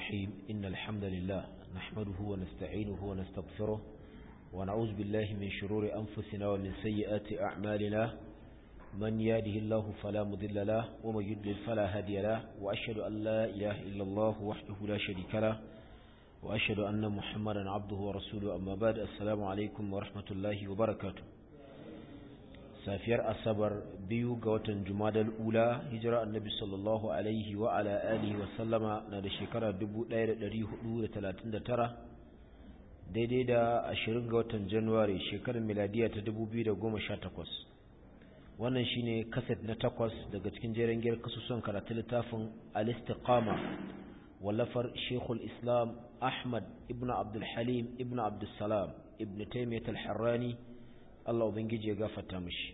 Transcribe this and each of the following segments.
الرحيم إن الحمد لله نحمده ونستعينه ونستغفره ونعوذ بالله من شرور أنفسنا ومن سيئات أعمالنا من يهده الله فلا مضل له ومن يضلل فلا هادي له وأشهد أن لا إله إلا الله وحده لا شريك له وأشهد أن محمدا عبده ورسوله أما بعد السلام عليكم ورحمة الله وبركاته safiyar asabar biyu ga watan jumadal ula hijira annabi sallallahu alaihi wa ala alihi wa sallama na da shekara 1439 daidai da 20 ga watan januwari shekarar miladiya ta 2018 wannan shine kaset na takwas daga cikin jeren giyar kasusuwan karatu littafin al-istiqama wallafar shekul islam ahmad ibn abdul halim ibn abdul salam ibn taimiyat al-harrani Allah Ubangiji ya gafarta mishi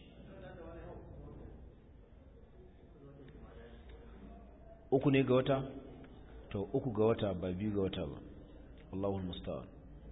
uku ne ga wata to uku ga wata ba biyu ga wata ba Allahu musta'an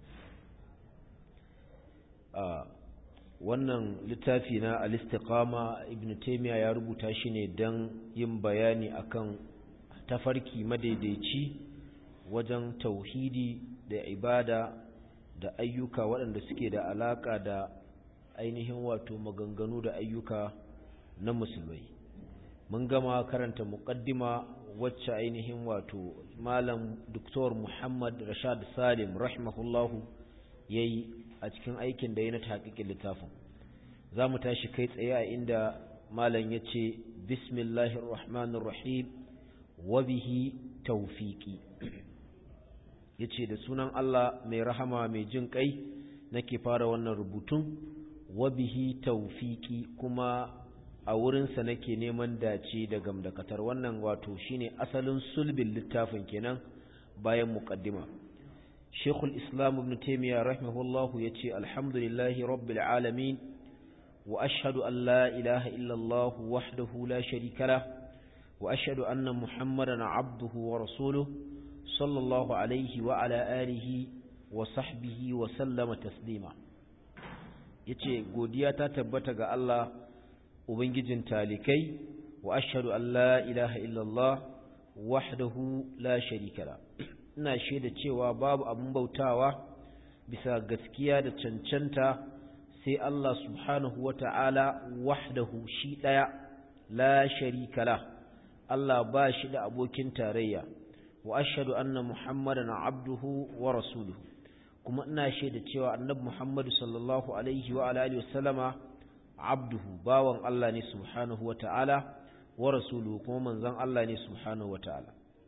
a wannan littafi na al-istiqama ibn taymiya ya rubuta shi ne dan yin bayani akan tafarki madaidaici wajen tauhidi da ibada da ayyuka waɗanda suke da alaka da ainihin wato maganganu da ayyuka na musulmai mun gama karanta muqaddima wacce ainihin wato malam Dr. Muhammad Rashad Salim rahimahullahu yayi a cikin aikin da yana tahqiqin littafin zamu tashi kai tsaye a inda malam yace bismillahir rahmanir rahim wa bihi tawfiqi yace da sunan Allah mai rahama mai jin kai nake fara wannan rubutun wabihi taufiki kuma a wurinsa nake neman dace da gamdakatar wannan wato shine asalin sulbin littafin kenan bayan muqaddima Sheikhul Islam Ibn Taymiyyah rahimahullahu yace alhamdulillahi rabbil alamin wa ashhadu an la ilaha illa Allah wahdahu la sharika lah wa ashhadu anna Muhammadan abduhu wa rasuluhu sallallahu alaihi wa ala alihi wa sahbihi wa sallama taslima ya ce godiya ta tabbata ga Allah Ubangijin talikai wa ashhadu an la ilaha illallah wahdahu la sharika la ina shaida cewa babu abin bautawa bisa gaskiya da cancanta sai Allah subhanahu wata'ala wahdahu shi daya la sharika la Allah ba shi da abokin tarayya wa ashhadu anna muhammadan abduhu wa rasuluhu kuma ina shaida cewa annabi Muhammad sallallahu alaihi wa alihi wasallama abduhu bawan Allah ne subhanahu wa ta'ala wa rasuluhu kuma manzon Allah ne subhanahu wa ta'ala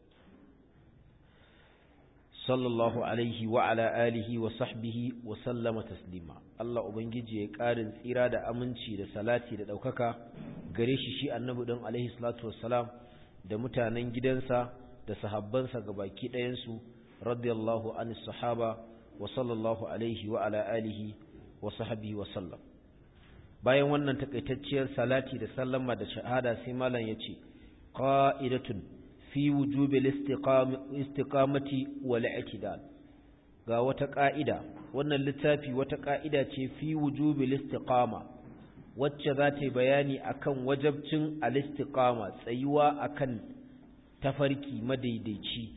sallallahu alaihi wa ala alihi wa sahbihi wa sallama taslima Allah ubangiji ya karin tsira da aminci da salati da daukaka gare shi shi annabi din alaihi salatu wassalam da mutanen gidansa da sahabbansa gabaki ɗayan su radiyallahu anis sahaba wa sallallahu alaihi wa ala alihi wa sahbihi wa sallam bayan wannan takaitacciyar salati da sallama da shahada sai malam yace qa'idatun fi wujubi istiqamati wal i'tidal ga wata ka'ida wannan littafi wata ka'ida ce fi wujubi istiqama wacce za ta yi bayani akan wajabcin al-istiqama tsayuwa akan tafarki madaidaici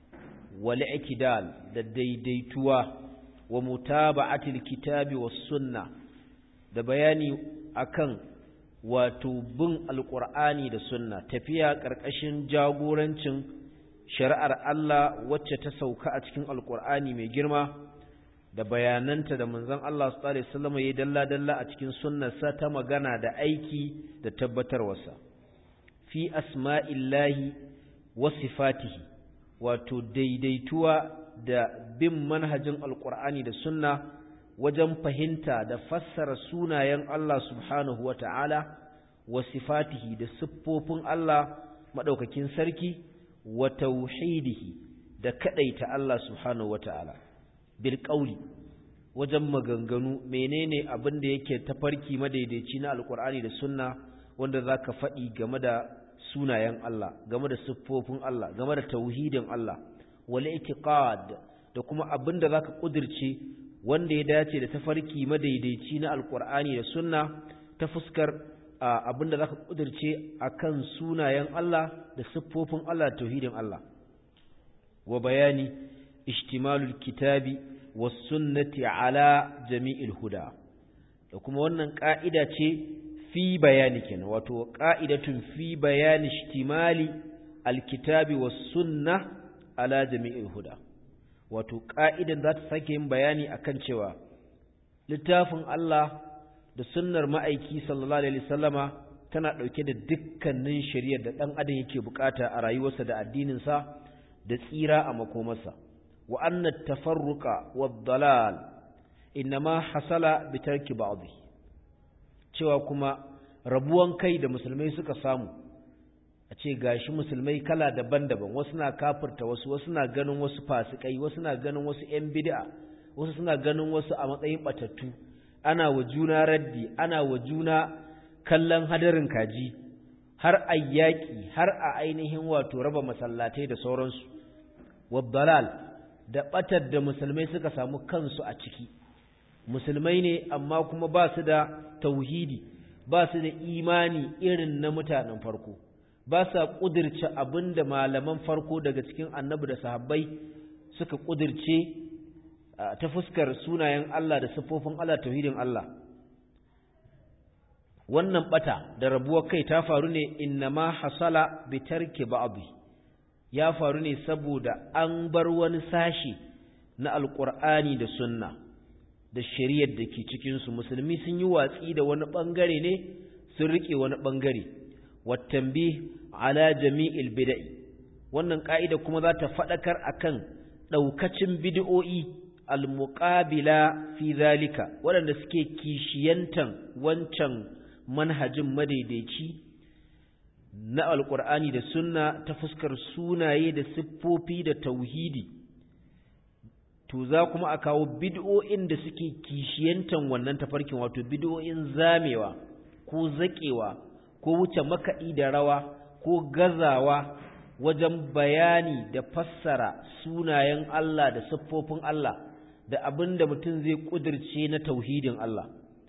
والاعتدال da daidaituwa wa mutaba'atil kitabi was sunna da bayani akan wato bin alqur'ani da sunna tafiya karkashin jagorancin shari'ar Allah wacce ta sauka a cikin alqur'ani mai girma da bayananta da manzon Allah sallallahu alaihi wasallam yayin dalla dalla a cikin sunnarsa ta magana da aiki da tabbatarwarsa fi asma'illahi wa sifatihi wato daidaituwa da bin manhajin alkur'ani da sunna wajen fahimta da fassara sunayen Allah subhanahu wa ta'ala wa sifatihi da siffofin Allah maɗaukakin sarki wa tauhidihi da kaɗaita Allah subhanahu wa ta'ala bil ƙauli wajen maganganu menene abin da yake tafarki madaidaici na alkur'ani da sunna wanda za ka faɗi game da sunayen Allah game da siffofin Allah game da tauhidin Allah wal itiqad da kuma abin da zaka kudirce wanda ya dace da tafarki madaidaici na alqur'ani da sunna ta fuskar abin da zaka kudirce akan sunayen Allah da siffofin Allah da tauhidin Allah wa bayani ishtimalul kitabi was sunnati ala jami'il huda da kuma wannan ka'ida ce fi bayani kenan wato ka'idatun fi bayani ishtimali alkitabi was sunna ala jami'il huda wato ka'idan za ta sake yin bayani akan cewa littafin Allah da sunnar ma'aiki sallallahu alaihi wasallama tana dauke da dukkanin shari'ar da dan adam yake bukata a rayuwarsa da addininsa da tsira a makomarsa wa anna tafarruqa wad-dalal inma hasala bi tarki ba'dhi cewa kuma rabuwan kai da musulmai suka samu a ce gashi musulmai kala daban-daban wasu na kafirta wasu wasu na ganin wasu fasikai wasu na ganin wasu ƴan bid'a wasu suna ganin wasu a matsayin batattu ana wa juna raddi ana wa juna kallon hadarin kaji har a yaƙi har a ainihin wato raba masallatai da sauransu wabbalal da ɓatar da musulmai suka samu kansu a ciki musulmai ne amma kuma ba su da tauhidi ba su da imani irin na mutanen farko ba sa ƙudirce abin da malaman farko daga cikin annabi da sahabbai suka ƙudirce ta fuskar sunayen Allah da siffofin Allah tauhidin Allah wannan bata da rabuwar kai ta faru ne innama hasala bi tarki ba'dhi ya faru ne saboda an bar wani sashi na alqur'ani da sunna da shari'ar da ke cikin su musulmi sun yi watsi da wani bangare ne sun rike wani bangare wattanbih ala jami'il bid'i wannan ka'ida kuma za ta fadakar akan daukacin bid'o'i almuqabila fi zalika waɗanda suke kishiyantan wancan manhajin madaidaici na alƙur'ani da sunna ta fuskar sunaye da siffofi da tauhidi to za kuma a kawo bid'o'in da suke kishiyantan wannan tafarkin wato bid'o'in zamewa ko zaƙewa ko wuce makaɗi da rawa ko gazawa wajen bayani da fassara sunayen Allah da siffofin Allah da abin da mutum zai ƙudirce na tauhidin Allah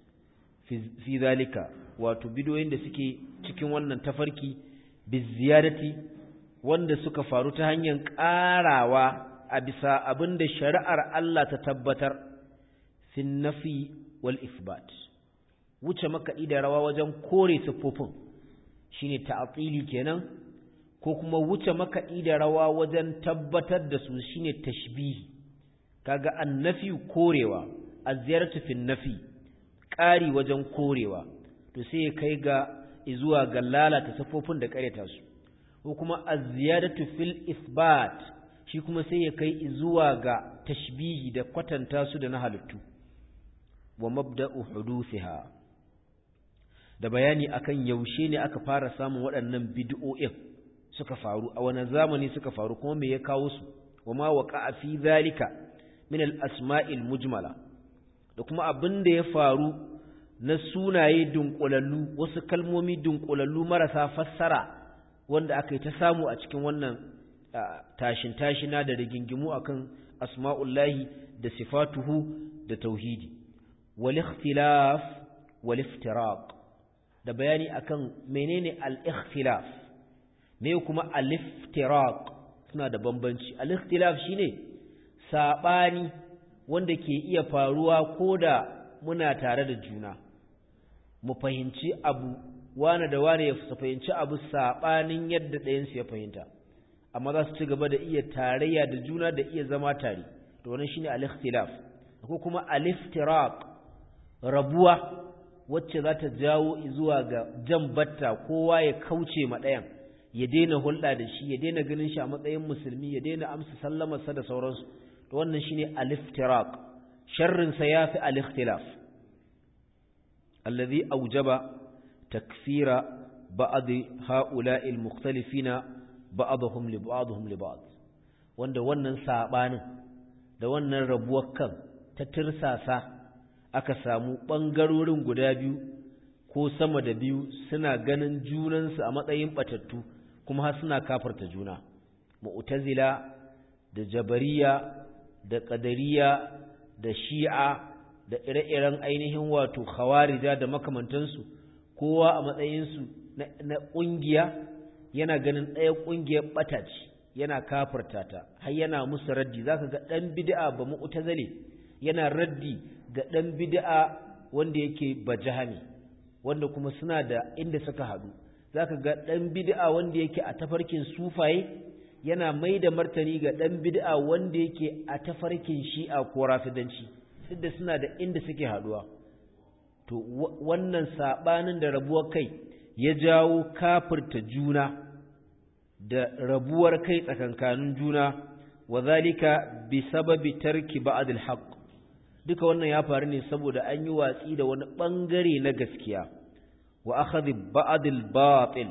fi zalika wato bidoyin da suke cikin wannan tafarki biziyadati wanda suka faru ta hanyar ƙarawa a bisa abin da shari'ar Allah ta tabbatar fin nafi wal isbat wuce makaɗi da rawa wajen kore siffofin shine ta'atili kenan ko kuma wuce makaɗi da rawa wajen tabbatar da su shine tashbihi kaga annafi korewa az-ziyaratu fi nafi ƙari wajen korewa to sai ya kai ga zuwa ga lalata safofin da ƙareta su ko kuma az-ziyadatu fil isbat shi kuma sai ya kai zuwa ga tashbihi da kwatanta su da na halittu wa mabda'u huduthiha da bayani akan yaushe ne aka fara samun waɗannan bid'o'in suka faru a wani zamani suka faru kuma me ya kawo su wa ma waqa'a fi zalika min al-asma'il mujmala da kuma abin da ya faru na sunaye dunkulallu wasu kalmomi dunkulallu marasa fassara wanda aka yi ta samu a cikin wannan tashin tashina da rigingimu akan asma'ullahi da sifatuhu da tauhidi wal ikhtilaf wal iftiraq da bayani akan menene al ikhtilaf me kuma al iftiraq suna da bambanci al ikhtilaf shine sabani wanda ke iya faruwa koda muna tare da juna mu fahimci abu wane da wane ya fahimci abu saɓanin yadda ɗayansu ya fahimta amma za su ci gaba da iya tarayya da juna da iya zama tare to wannan shine al-ikhtilaf ko kuma al-iftiraq rabuwa wacce za ta jawo zuwa ga jan batta kowa ya kauce ma ɗayan ya daina hulɗa da shi ya daina ganin shi a matsayin musulmi ya daina amsa sallamarsa da sauransu to wannan shine al-iftiraq sharrin sa yafi al-ikhtilaf alladhi awjaba takfira ba'd ha'ula'i al-mukhtalifina ba'dhum li ba'dhum li ba'd wanda wannan sabanin da wannan rabuwar kan ta tirsasa aka samu bangarorin guda biyu ko sama da biyu suna ganin junansu a matsayin batattu kuma har suna kafarta juna mu'tazila da jabariya da ƙadariya da shi'a da ire-iren ainihin wato khawarija da makamantansu kowa a matsayinsu na ƙungiya yana ganin ɗaya ƙungiyar ɓata ce yana kafirta ta har yana musu raddi zaka ga dan bid'a ba mu'tazili yana raddi ga dan bid'a wanda yake bajahami wanda kuma suna da inda suka hadu zaka ga dan bid'a wanda yake a tafarkin sufaye yana mai da martani ga dan bid'a wanda yake a tafarkin shi'a ko rafidanci duk da suna da inda suke haduwa to wannan sabanin da rabuwar kai ya jawo kafirta juna da rabuwar kai tsakankanin juna wa zalika bi sababi tarki ba'd al duka wannan ya faru ne saboda an yi watsi da wani bangare na gaskiya wa akhadhi ba'd al-batil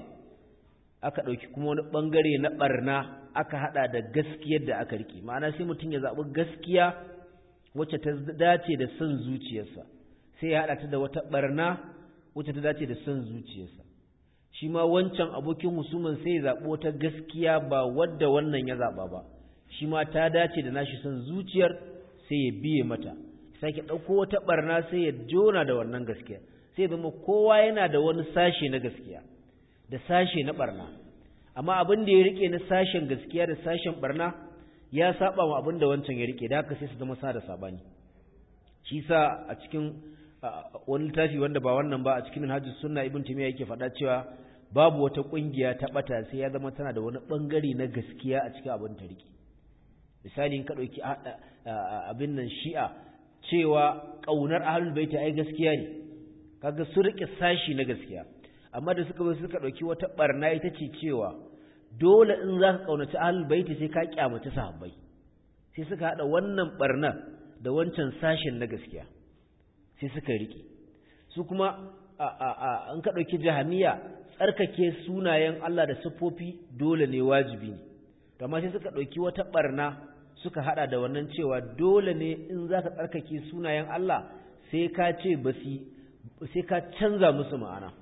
aka dauki kuma wani bangare na barna aka hada da gaskiyar da aka rike ma'ana sai mutum ya zabi gaskiya wacce ta dace da son zuciyarsa sai ya hada ta da wata barna wacce ta dace da son zuciyarsa shi ma wancan abokin husuman sai ya zabi wata gaskiya ba wadda wannan ya zaba ba shi ma ta dace da nashi son zuciyar sai ya biye mata sake ɗauko wata ɓarna sai ya jona da wannan gaskiya sai zama kowa yana da wani sashe na gaskiya da sashe na ɓarna amma abin da ya rike na sashen gaskiya da sashen ɓarna ya saba wa abin da wancan ya rike da haka sai su zama sa da sabani shi sa a cikin wani littafi wanda ba wannan ba a cikin hajji sunna ibn timiya yake faɗa cewa babu wata ƙungiya ta ɓata sai ya zama tana da wani ɓangare na gaskiya a cikin abin ta rike misali in ka ɗauki abin nan shi'a cewa ƙaunar ahlul baiti ai gaskiya ne kaga su rike sashi na gaskiya amma da suka zo suka dauki wata barna ita ce cewa dole in zaka kaunaci ahlul baiti sai ka kyamaci sahabbai sai suka hada wannan barna da wancan sashin na gaskiya sai suka rike su kuma an ka dauki jahamiya tsarkake sunayen Allah da siffofi dole ne wajibi ne amma sai suka dauki wata barna suka hada da wannan cewa dole ne in za ka tsarkake sunayen Allah sai ka ce basi sai ka canza musu ma'ana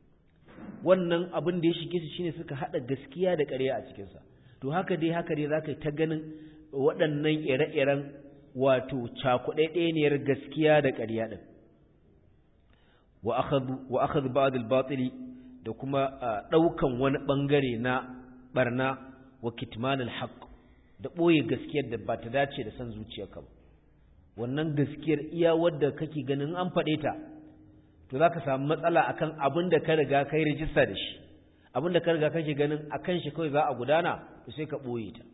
wannan abin da ya shige su shine suka hada gaskiya da ƙarya a cikinsa to haka dai haka dai za ka yi ta ganin waɗannan ire-iren wato cakuɗaɗɗeniyar gaskiya da ƙarya ɗin wa akhadhu ba'd al-batili da kuma ɗaukan wani ɓangare na barna wa kitman al-haqq da ɓoye gaskiyar da ba ta dace da son zuciyarka ba wannan gaskiyar iya wadda kake ganin an faɗe ta to za ka samu matsala akan abin da ka riga kai rijista da shi abin da ka riga kake ganin akan shi kawai za a gudana to sai ka ɓoye ta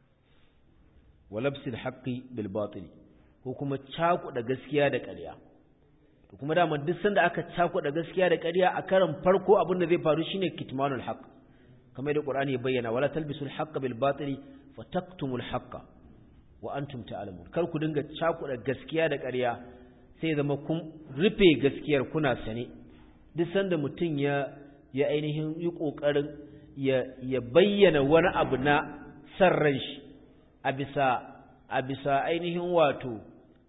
walabsil haqqi bil batil ko kuma cakuɗa gaskiya da ƙarya to kuma dama duk sanda aka cakuɗa gaskiya da ƙarya a karan farko abin da zai faru shine kitmanul haqq kamar da Qur'ani ya bayyana wala talbisul haqqa bil batili fataktumul haqqa wa antum ta'lamun kar ku dinga cakuɗa gaskiya da ƙarya sai zama kun rufe gaskiyar kuna sane duk sanda mutum ya ya ainihin yi kokarin ya ya bayyana wani abu na san ran shi a bisa a bisa ainihin wato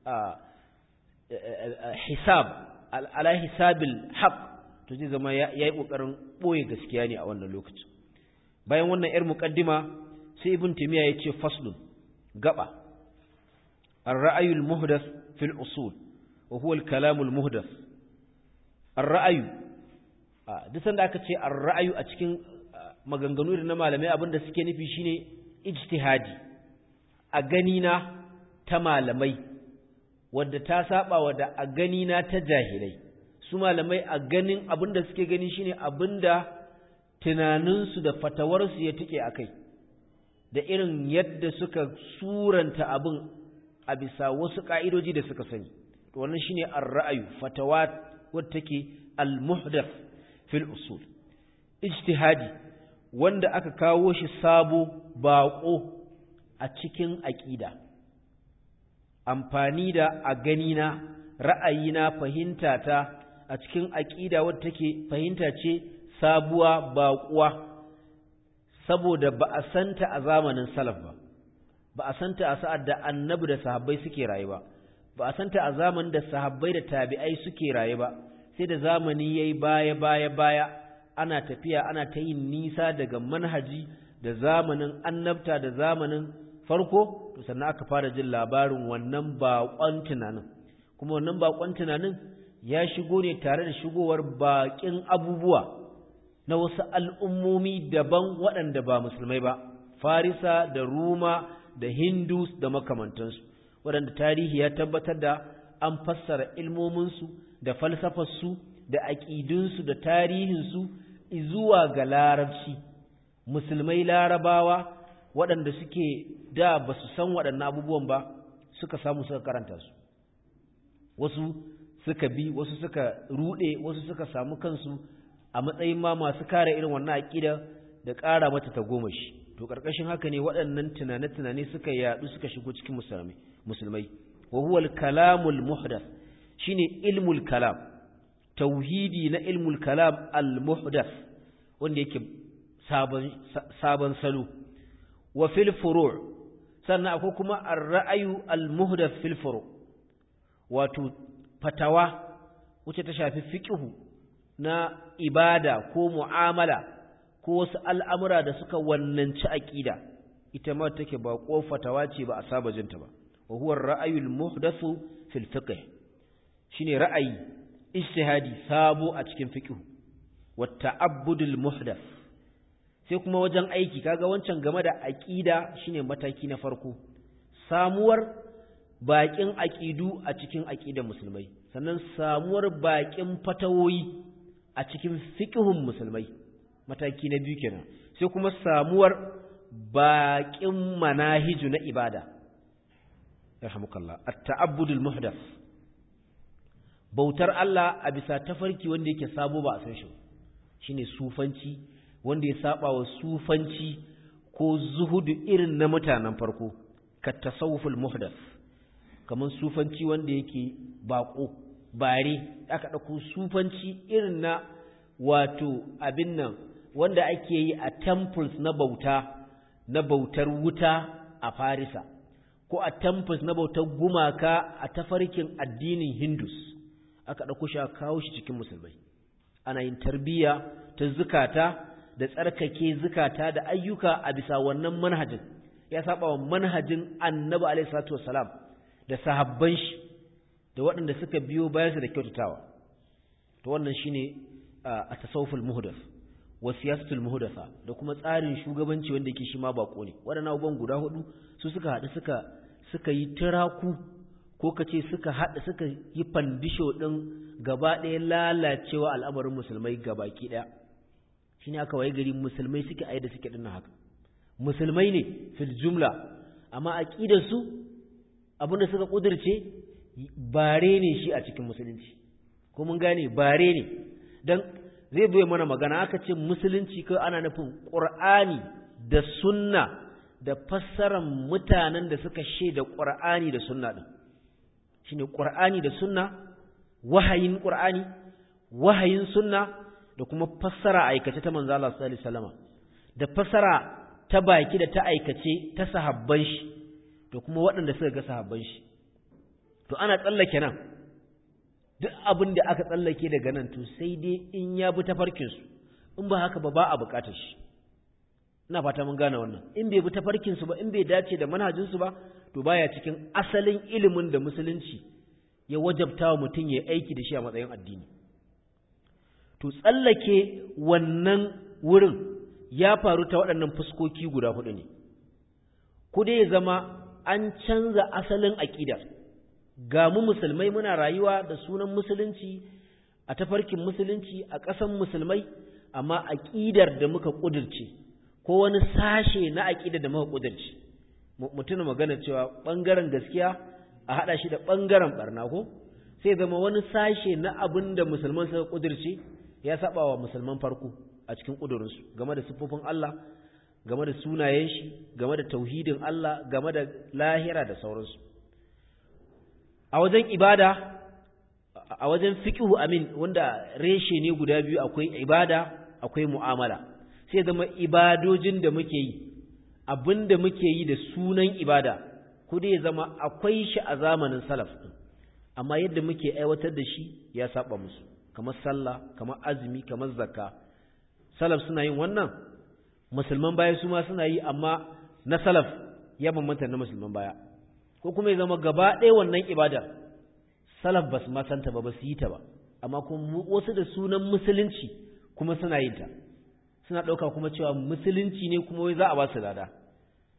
hisab ala hisabil haqq to zai zama yayi kokarin boye gaskiya ne a wannan lokacin bayan wannan yar muqaddima sai ibn timiya ya ce faslun gaba الرأي المهدث في الأصول وهو الكلام المهدث الرأي duk sanda aka ce ar-ra'ayu a cikin maganganu da na malamai abinda suke nufi shine ijtihadi a gani na ta malamai wadda ta saba wa da a gani na ta jahilai su malamai a ganin abinda suke gani shine abinda tunaninsu da fatawarsu ya tike akai da irin yadda suka suranta abin a bisa wasu ka'idoji da suka sani to wannan shine ar-ra'ayu fatawa wadda take al-muhdath fil usul ijtihadi wanda aka kawo shi sabo baƙo a cikin aƙida amfani da a ganina ra'ayina fahimta ta a cikin aƙida wadda take fahimta ce sabuwa baƙuwa saboda ba a santa a zamanin salaf ba ba a santa a sa'ad da annabi da sahabbai suke raye ba ba a santa a zamanin da sahabbai da tabi'ai suke raye ba sai da zamani yayi baya baya baya ana tafiya ana ta yin nisa daga manhaji da zamanin annabta da zamanin farko to sannan aka fara jin labarin wannan baƙon tunanin kuma wannan baƙon tunanin ya shigo ne tare da shigowar baƙin abubuwa na wasu al'ummomi daban waɗanda ba musulmai ba farisa da ruma da hindus da makamantansu waɗanda tarihi ya tabbatar da an fassara ilmominsu da falsafarsu da aƙidunsu da tarihinsu zuwa ga larabci musulmai larabawa waɗanda suke da ba su san waɗannan abubuwan ba suka samu suka karanta su wasu suka bi wasu suka ruɗe wasu suka samu kansu a matsayin ma masu kare irin wannan aƙida da ƙara mata ta goma shi to ƙarƙashin haka ne waɗannan tunane-tunane suka yaɗu suka shigo cikin musulmai wa huwa al-kalamul muhdath shine ilmul kalam tauhidi na ilmul kalam al-muhdath wanda yake sabon sabon salo wa fil furu' sannan akwai kuma ar-ra'ayu al-muhdath fil furu' wato fatawa wacce ta shafi fiqhu na ibada ko mu'amala ko wasu al'amura da suka wannanci aqida ita ma take ba ko fatawa ce ba a saba jinta ba wa huwa ar-ra'ayu al-muhdathu fil fiqh shine ra'ayi ijtihadi sabo a cikin fiqh wa ta'abbudul muhdath sai kuma wajen aiki kaga wancan game da aqida shine mataki na farko samuwar baƙin aƙidu a cikin aƙidan musulmai sannan samuwar baƙin fatawoyi a cikin fiƙihun musulmai mataki na biyu kenan sai kuma samuwar baƙin manahiju na ibada yarhamukallah at-ta'abbudul muhdath bautar Allah a bisa tafarki wanda yake sabo ba a san shi shine sufanci wanda ya saba wa sufanci ko zuhudu irin na mutanen farko ka tasawuful muhdath kamar sufanci wanda yake bako bare aka ɗauko sufanci irin na wato abin nan wanda ake yi a temples na bauta na bautar wuta a farisa ko a temples na bautar gumaka a tafarkin addinin hindus aka ɗauko shi a kawo shi cikin musulmai ana yin tarbiyya ta zukata da tsarkake zukata da ayyuka a bisa wannan manhajin ya saba wa manhajin annabi alaihi salatu wassalam da sahabban shi da waɗanda suka biyo bayansa da kyautatawa to wannan shine a tasawuful muhdath wa siyasatul muhdatha da kuma tsarin shugabanci wanda yake shi ma bako ne waɗannan abubuwan guda hudu su suka haɗu suka suka yi tiraku ko kace suka haɗu suka yi fandisho ɗin gaba ɗaya lalacewa al'amarin musulmai gabaki ɗaya shine aka waye gari musulmai suke ayi da suke dinnan haka musulmai ne fil jumla amma aqidar su abinda suka kudirce bare ne shi a cikin musulunci ko mun gane bare ne dan zai bai mana magana aka ce musulunci kai ana nufin qur'ani da sunna da fassarar mutanen da suka shaida qur'ani da sunna din shine qur'ani da sunna wahayin qur'ani wahayin sunna da kuma fassara aikace ta manzo Allah sallallahu alaihi wasallama da fassara ta baki da ta aikace ta sahabban shi da kuma waɗanda suka ga sahabban shi to ana tsallake nan duk abin da aka tsallake daga nan to sai dai in ya bi tafarkin su in ba haka ba ba a bukatar shi ina fata mun gane wannan in bai bi tafarkin su ba in bai dace da manhajin su ba to baya cikin asalin ilimin da musulunci ya wajabta wa mutum ya aiki da shi a matsayin addini to tsallake wannan wurin ya faru ta waɗannan fuskoki guda hudu ne ku dai ya zama an canza asalin aƙidar ga mu musulmai muna rayuwa da sunan musulunci a tafarkin musulunci a ƙasan musulmai amma aƙidar da muka ƙudurce ko wani sashe na aƙidar da muka ƙudurce mutum magana cewa ɓangaren gaskiya a haɗa shi da ɓangaren ɓarna ko sai zama wani sashe na abin da musulman suka ƙudurce ya saba wa musulman farko a cikin ƙudurinsu game da siffofin Allah game da sunayen shi game da tauhidin Allah game da lahira da sauransu a wajen ibada a wajen fiqhu amin wanda reshe ne guda biyu akwai ibada akwai mu'amala sai zama ibadojin da muke yi abin da muke yi da sunan ibada ko dai zama akwai shi a zamanin salaf amma yadda muke aiwatar da shi ya saba musu kamar sallah kamar azumi kamar zakka salaf suna yin wannan musulman baya su ma suna yi amma na salaf ya bambanta na musulman baya ko kuma ya zama gaba ɗaya wannan ibadar salaf ba su masanta ba ba su yi ta ba amma kuma wasu da sunan musulunci kuma suna yin ta suna ɗauka kuma cewa musulunci ne kuma wai za a ba su lada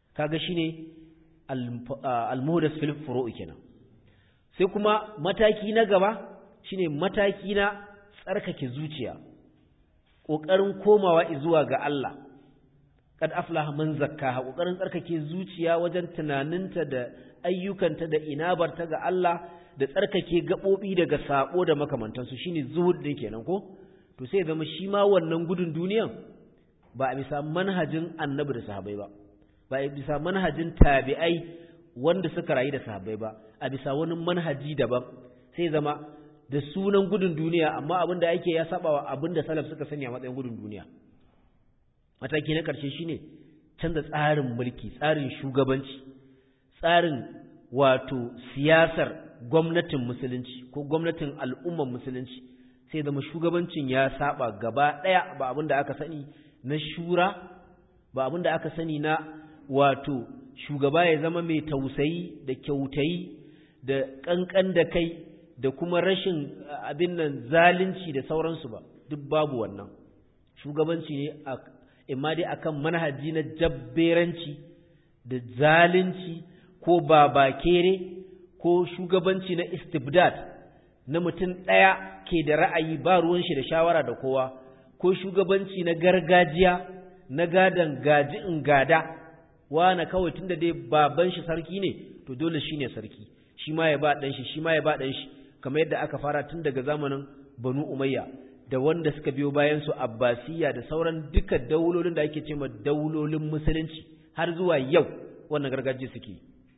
kaga shine al-muhdas fil furu'i kenan sai kuma mataki na gaba shine mataki na tsarkake zuciya kokarin komawa zuwa ga Allah kad aflaha man zakkaha kokarin tsarkake zuciya wajen tunaninta da ayyukanta da inabarta ga Allah da tsarkake gabobi daga sako da makamantansu shine zuhud din kenan ko to sai zama shi ma wannan gudun duniyan ba a bisa manhajin annabi da sahabbai ba ba a bisa manhajin tabi'ai wanda suka rayu da sahabbai ba a bisa wani manhaji daban sai zama da sunan gudun duniya amma abin da ake ya saba wa abin da salaf suka sanya matsayin gudun duniya mataki na ƙarshe shine canza tsarin mulki tsarin shugabanci tsarin wato siyasar gwamnatin musulunci ko gwamnatin al'ummar musulunci sai zama shugabancin ya saba gaba ɗaya ba abin da aka sani na shura ba abin da aka sani na wato shugaba ya zama mai tausayi da kyautayi da ƙanƙan da kai da kuma rashin abin nan zalunci da sauransu ba duk babu wannan shugabanci ne a imma dai akan manhaji na jabberanci da zalunci ko babakere ko shugabanci na istibdad na mutum ɗaya ke da ra'ayi ba ruwan shi da shawara da kowa ko shugabanci na gargajiya na gadan gaji in gada wana kawai tunda dai baban shi sarki ne to dole shine sarki shi ma ya ba dan shi shi ma ya ba dan shi kamar yadda aka fara tun daga zamanin Banu Umayya da wanda suka biyo bayan su Abbasiyya da sauran duka daulolin da ake cewa daulolin musulunci har zuwa yau wannan gargajiya suke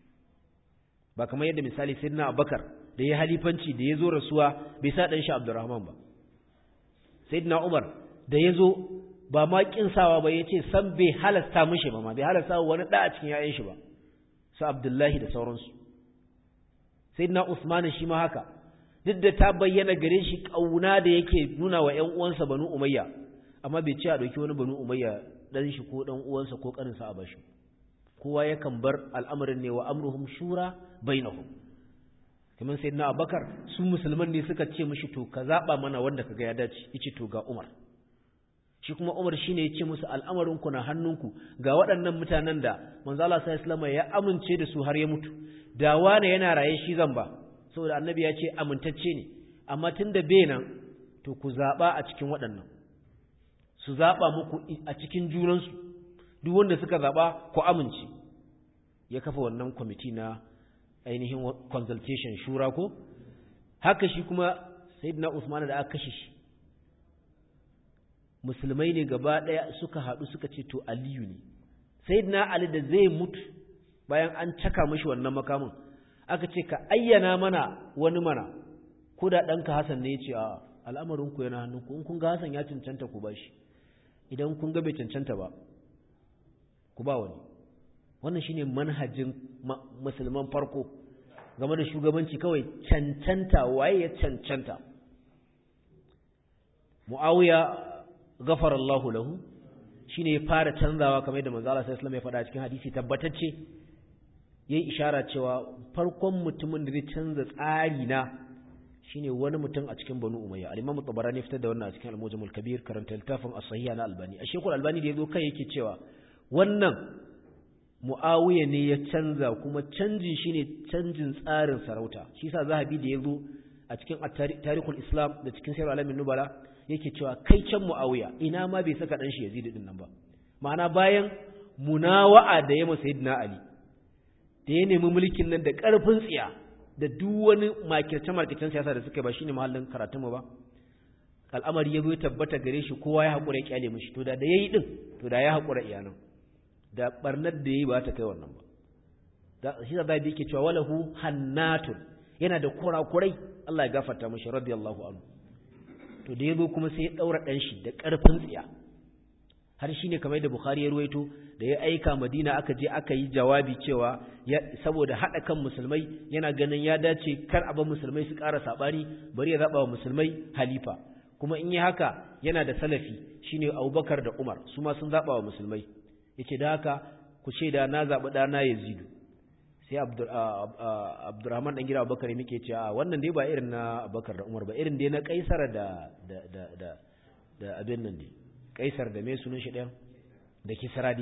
ba kamar yadda misali Sayyidina Abubakar da ya halifanci da ya zo rasuwa bai sa dan shi Abdurrahman ba Sayyidina Umar da ya zo ba ma sawa ba ya ce san bai halasta mishi ba ma bai halasta wani ɗa a cikin ‘ya'yan shi ba su abdullahi da sauransu sai na usmani shi ma haka duk da ta bayyana gare shi ƙauna da yake nuna wa ‘yan uwansa banu umayya amma bai ce a ɗauki wani banu umayya ɗan shi ko ɗan uwansa ko ƙaninsa a bashi kowa yakan bar al'amarin ne wa amruhum shura bainahum kamar sai na abakar su musulman ne suka ce mishi to ka zaɓa mana wanda ka ga ya dace yace to ga umar shi kuma Umar shine ya ce musu al'amarinku na hannunku ga waɗannan mutanen da manzo Allah sallallahu alaihi ya amince da su har ya mutu da wane yana raye shi zan ba saboda annabi ya ce amintacce ne amma tunda bai nan to ku zaba a cikin waɗannan su zaba muku a cikin junansu duk wanda suka zaba ku amince ya kafa wannan kwamiti na ainihin consultation shura ko haka shi kuma sayyidina Usman da aka kashe shi musulmai ne gaba ɗaya suka haɗu suka ce to aliyu ne sai na ali da zai mutu bayan an caka mashi wannan makamin aka ce ka ayyana mana wani mana ko da ɗanka hasan ne ya ce a al'amarinku yana hannunku in kun ga hasan ya cancanta ku ba shi idan kun ga bai cancanta ba ku ba wani wannan shine manhajin musulman farko game da shugabanci kawai cancanta waye ya cancanta mu'awiya ghafara Allahu lahu shine ya fara canzawa kamar yadda manzo Allah sallallahu alaihi wasallam ya faɗa cikin hadisi tabbatacce yayi ishara cewa farkon mutumin da zai canza tsari na shine wani mutum a cikin Banu Umayya al-Imam Tabarani fitar da wannan a cikin Al-Mujam kabir karanta littafin As-Sahih na Albani a Sheikhul Albani da yazo kai yake cewa wannan Muawiya ne ya canza kuma canjin shine canjin tsarin sarauta shi yasa Zahabi da yazo a cikin Tarikhul Islam da cikin Sirr Alamin Nubala yake cewa kai can Muawiya ina ma bai saka dan shi Yazid din nan ba ma'ana bayan munawa'a da ya masa Sayyidina Ali da ya nemi mulkin nan da ƙarfin tsiya da duk wani makirce makircen siyasa da suka ba shine mahallin karatun mu ba al'amari ya zo tabbata gare shi kowa ya haƙura ya kyale mishi to da da yayi din to da ya haƙura iyanan da barnar da yayi ba ta kai wannan ba da shi da bai yake cewa walahu hannatun yana da kurakurai Allah ya gafarta mishi radiyallahu anhu to da yazo kuma sai ya daura dan shi da ƙarfin tsiya har shine kamar da Bukhari ya ruwaito da ya aika Madina aka je aka yi jawabi cewa saboda hada kan musulmai yana ganin ya dace kar a bar musulmai su ƙara sabani bari ya zaba wa musulmai halifa kuma in yi haka yana da salafi shine Abubakar da Umar su ma sun zaba wa musulmai yace da haka ku ce da na zabi dana Yazidu sai Abdurrahman dan gida Abubakar muke cewa wannan dai ba irin na Abubakar da Umar ba irin dai na Kaisar da da da da abin nan ne kaisar da mai sunan shi ɗaya da kisra dai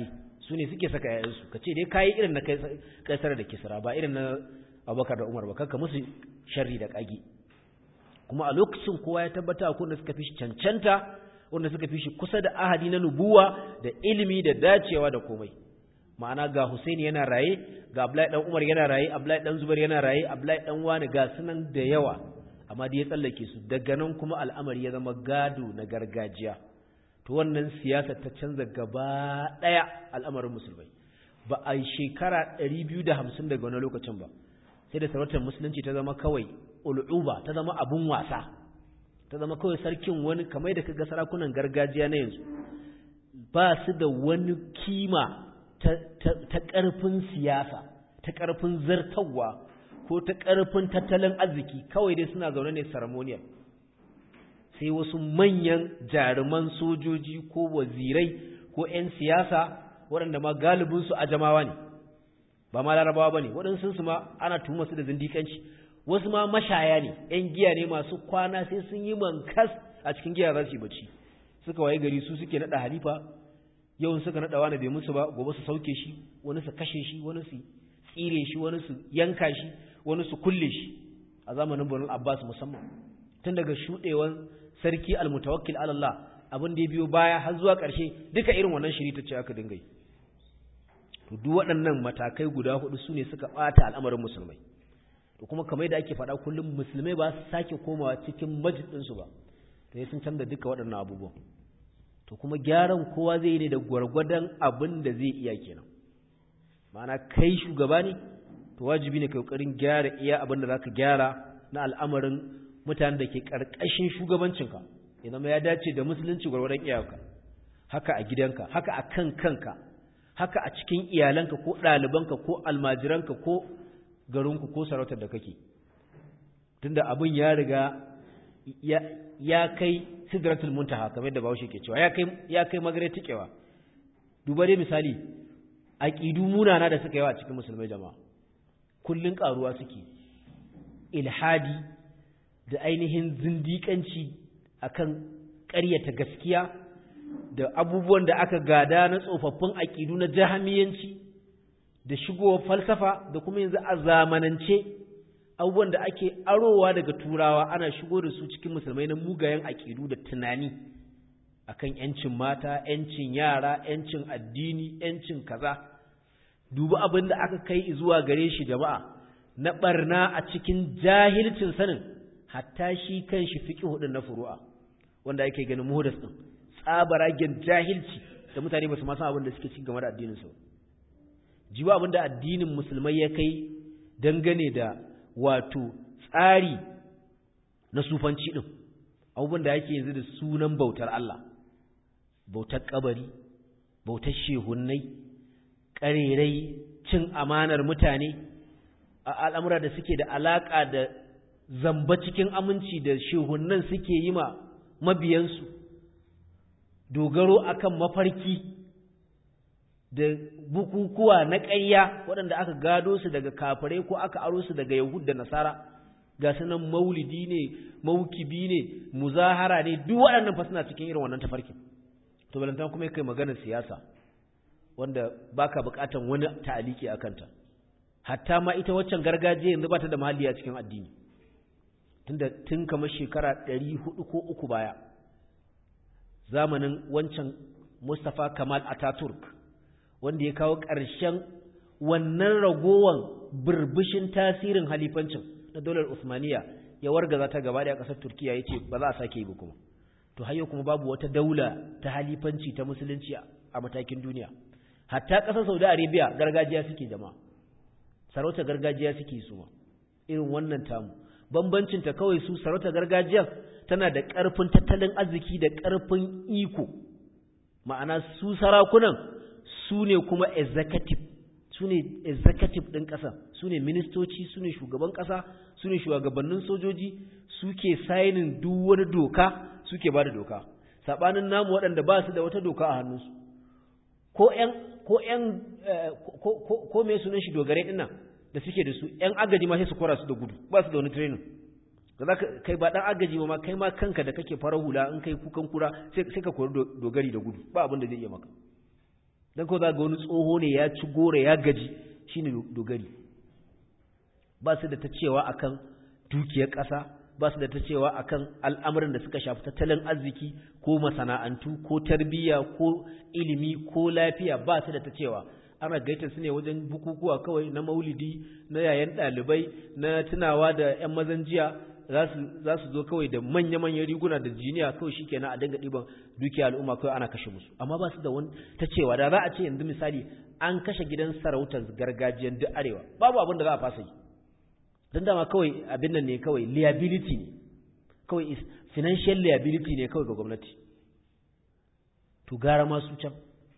su ne suke saka yayansu ka ce dai kayi irin na kaisar da kisra ba irin na abubakar da umar ba kanka musu sharri da kage kuma a lokacin kowa ya tabbata ko da suka fi shi cancanta wanda suka fi shi kusa da ahadi na nubuwa da ilimi da dacewa da komai ma'ana ga Husaini yana raye ga Abdullahi dan Umar yana raye Abdullahi dan Zubair yana raye Abdullahi dan Wani ga sunan da yawa amma da ya tsallake su daga nan kuma al'amari ya zama gado na gargajiya to wannan siyasa ta canza gaba daya al'amarin musulmai ba a yi shekara 250 daga wani lokacin ba sai da sarautar musulunci ta zama kawai ul'uba ta zama abun wasa ta zama kawai sarkin wani kamar da kaga sarakunan gargajiya na yanzu ba su da wani kima ta ƙarfin siyasa ta ƙarfin zartawa ko ta ƙarfin tattalin arziki kawai dai suna zaune ne ceremonial sai wasu manyan jaruman sojoji ko wazirai ko 'yan siyasa waɗanda ma galibinsu a jamawa ne ba ma larabawa ba ne waɗansu su ma ana tuhuma su da zindikanci wasu ma mashaya ne 'yan giya ne masu kwana sai sun yi mankas a cikin giya za su yi bacci suka waye gari su suke naɗa halifa yau suka naɗa wani bai musu ba gobe su sauke shi wani su kashe shi wani su tsire shi wani su yanka shi wani su kulle shi a zamanin Banu Abbas musamman tun daga shudewan sarki almutawakkil ala Allah abin da ya biyo baya har zuwa ƙarshe duka irin wannan shiri ta ce aka dinga yi to duk waɗannan matakai guda hudu su ne suka ɓata al'amarin musulmai to kuma kamar da ake faɗa kullum musulmai ba su sake komawa cikin majid ɗinsu ba to ya sun canza duka waɗannan abubuwan to kuma gyaran kowa zai yi ne da gwargwadon abin da zai iya kenan ma'ana kai shugaba ne to wajibi ne kai kokarin gyara iya abin da zaka gyara na al'amarin mutanen da ke karkashin shugabancinka ya zama ya dace da musulunci gwargwadon iyayenka haka a gidanka haka a kan kanka haka a cikin iyalanka ko ɗalibanka ko almajiranka ko garinku ko sarautar da kake tunda abin ya riga ya kai sidratul muntaha kamar da Bahaushe ke cewa ya kai ya kai magare tikewa duba dai misali aqidu munana da suka yawa cikin musulmai jama'a kullun karuwa suke ilhadi da ainihin zindikanci akan ƙaryata gaskiya da abubuwan da aka gada na tsofaffin aqidu na jahamiyanci da shigowar falsafa da kuma yanzu a zamanance abubuwan da ake arowa daga turawa ana shigo da su cikin musulmai na mugayen aƙidu da tunani akan yancin mata yancin yara yancin addini yancin kaza dubi abin da aka kai zuwa gare shi jama'a na barna a cikin jahilcin sanin hatta shi kan shi fiqh hudun na furu'a wanda ake ganin muhdas din tsabaragen jahilci da mutane ba su ma san abin da suke cikin game da addinin su jiwa abin da addinin musulmai ya kai dangane da wato tsari na sufanci ɗin abubuwan da yake yanzu da sunan bautar Allah bautar kabari bautar shehunnai ƙarerai cin amanar mutane a al'amura da suke da alaƙa da zamba cikin aminci da shehunnan suke yi ma mabiyansu dogaro akan mafarki da bukukuwa na ƙarya waɗanda aka gado su daga kafirai ko aka aro su daga yahud da nasara ga sunan maulidi ne maukibi ne muzahara ne duk waɗannan fa suna cikin irin wannan tafarkin to balantan kuma kai maganar siyasa wanda baka buƙatan wani ta'aliki a kanta hatta ma ita waccan gargajiya yanzu bata da mahalli a cikin addini tunda tun kamar shekara ɗari hudu ko uku baya zamanin wancan Mustapha Kamal Ataturk wanda ya kawo ƙarshen wannan ragowan burbushin tasirin halifancin na dolar Usmaniya ya wargaza ta gaba da ƙasar Turkiya ya ce ba za a sake yi ba kuma to hayo kuma babu wata daula ta halifanci ta musulunci a matakin duniya hatta ƙasar Saudi Arabia gargajiya suke jama'a sarauta gargajiya suke su ma irin wannan tamu bambancin ta kawai su sarauta gargajiyar tana da ƙarfin tattalin arziki da ƙarfin iko ma'ana su sarakunan su ne kuma executive su ne executive ɗin ƙasa su ne ministoci su ne shugaban ƙasa su ne shugabannin sojoji suke sainin duk wani doka suke ba da doka saɓanin namu waɗanda ba su da wata doka a hannunsu ko ƴan ko ƴan ko me sunan shi dogare ɗin nan da suke da su ƴan agaji ma sai su kora su da gudu ba su da wani training da za ka kai ba ɗan agaji ma kai ma kanka da kake fara hula in kai kukan kura sai ka kori dogari da gudu ba abin da zai iya maka dan ko za ga wani tsoho ne ya ci gore ya gaji shine dogari ba su da ta cewa akan dukiyar ƙasa ba su da ta cewa akan al'amuran da suka shafi tattalin arziki ko masana'antu ko tarbiyya ko ilimi ko lafiya ba su da ta cewa ana gaita su ne wajen bukukuwa kawai na maulidi na yayan ɗalibai na tunawa da 'yan mazan jiya za su zo kawai da manya-manyan riguna da jiniya kawai shi kenan a dinga ɗiban dukiya al'umma kawai ana kashe musu amma ba su da wani ta cewa da za a ce yanzu misali an kashe gidan sarautar gargajiyar duk arewa babu abin da za a fasa yi don dama kawai abin nan ne kawai liability ne kawai financial liability ne kawai ga gwamnati to gara masu can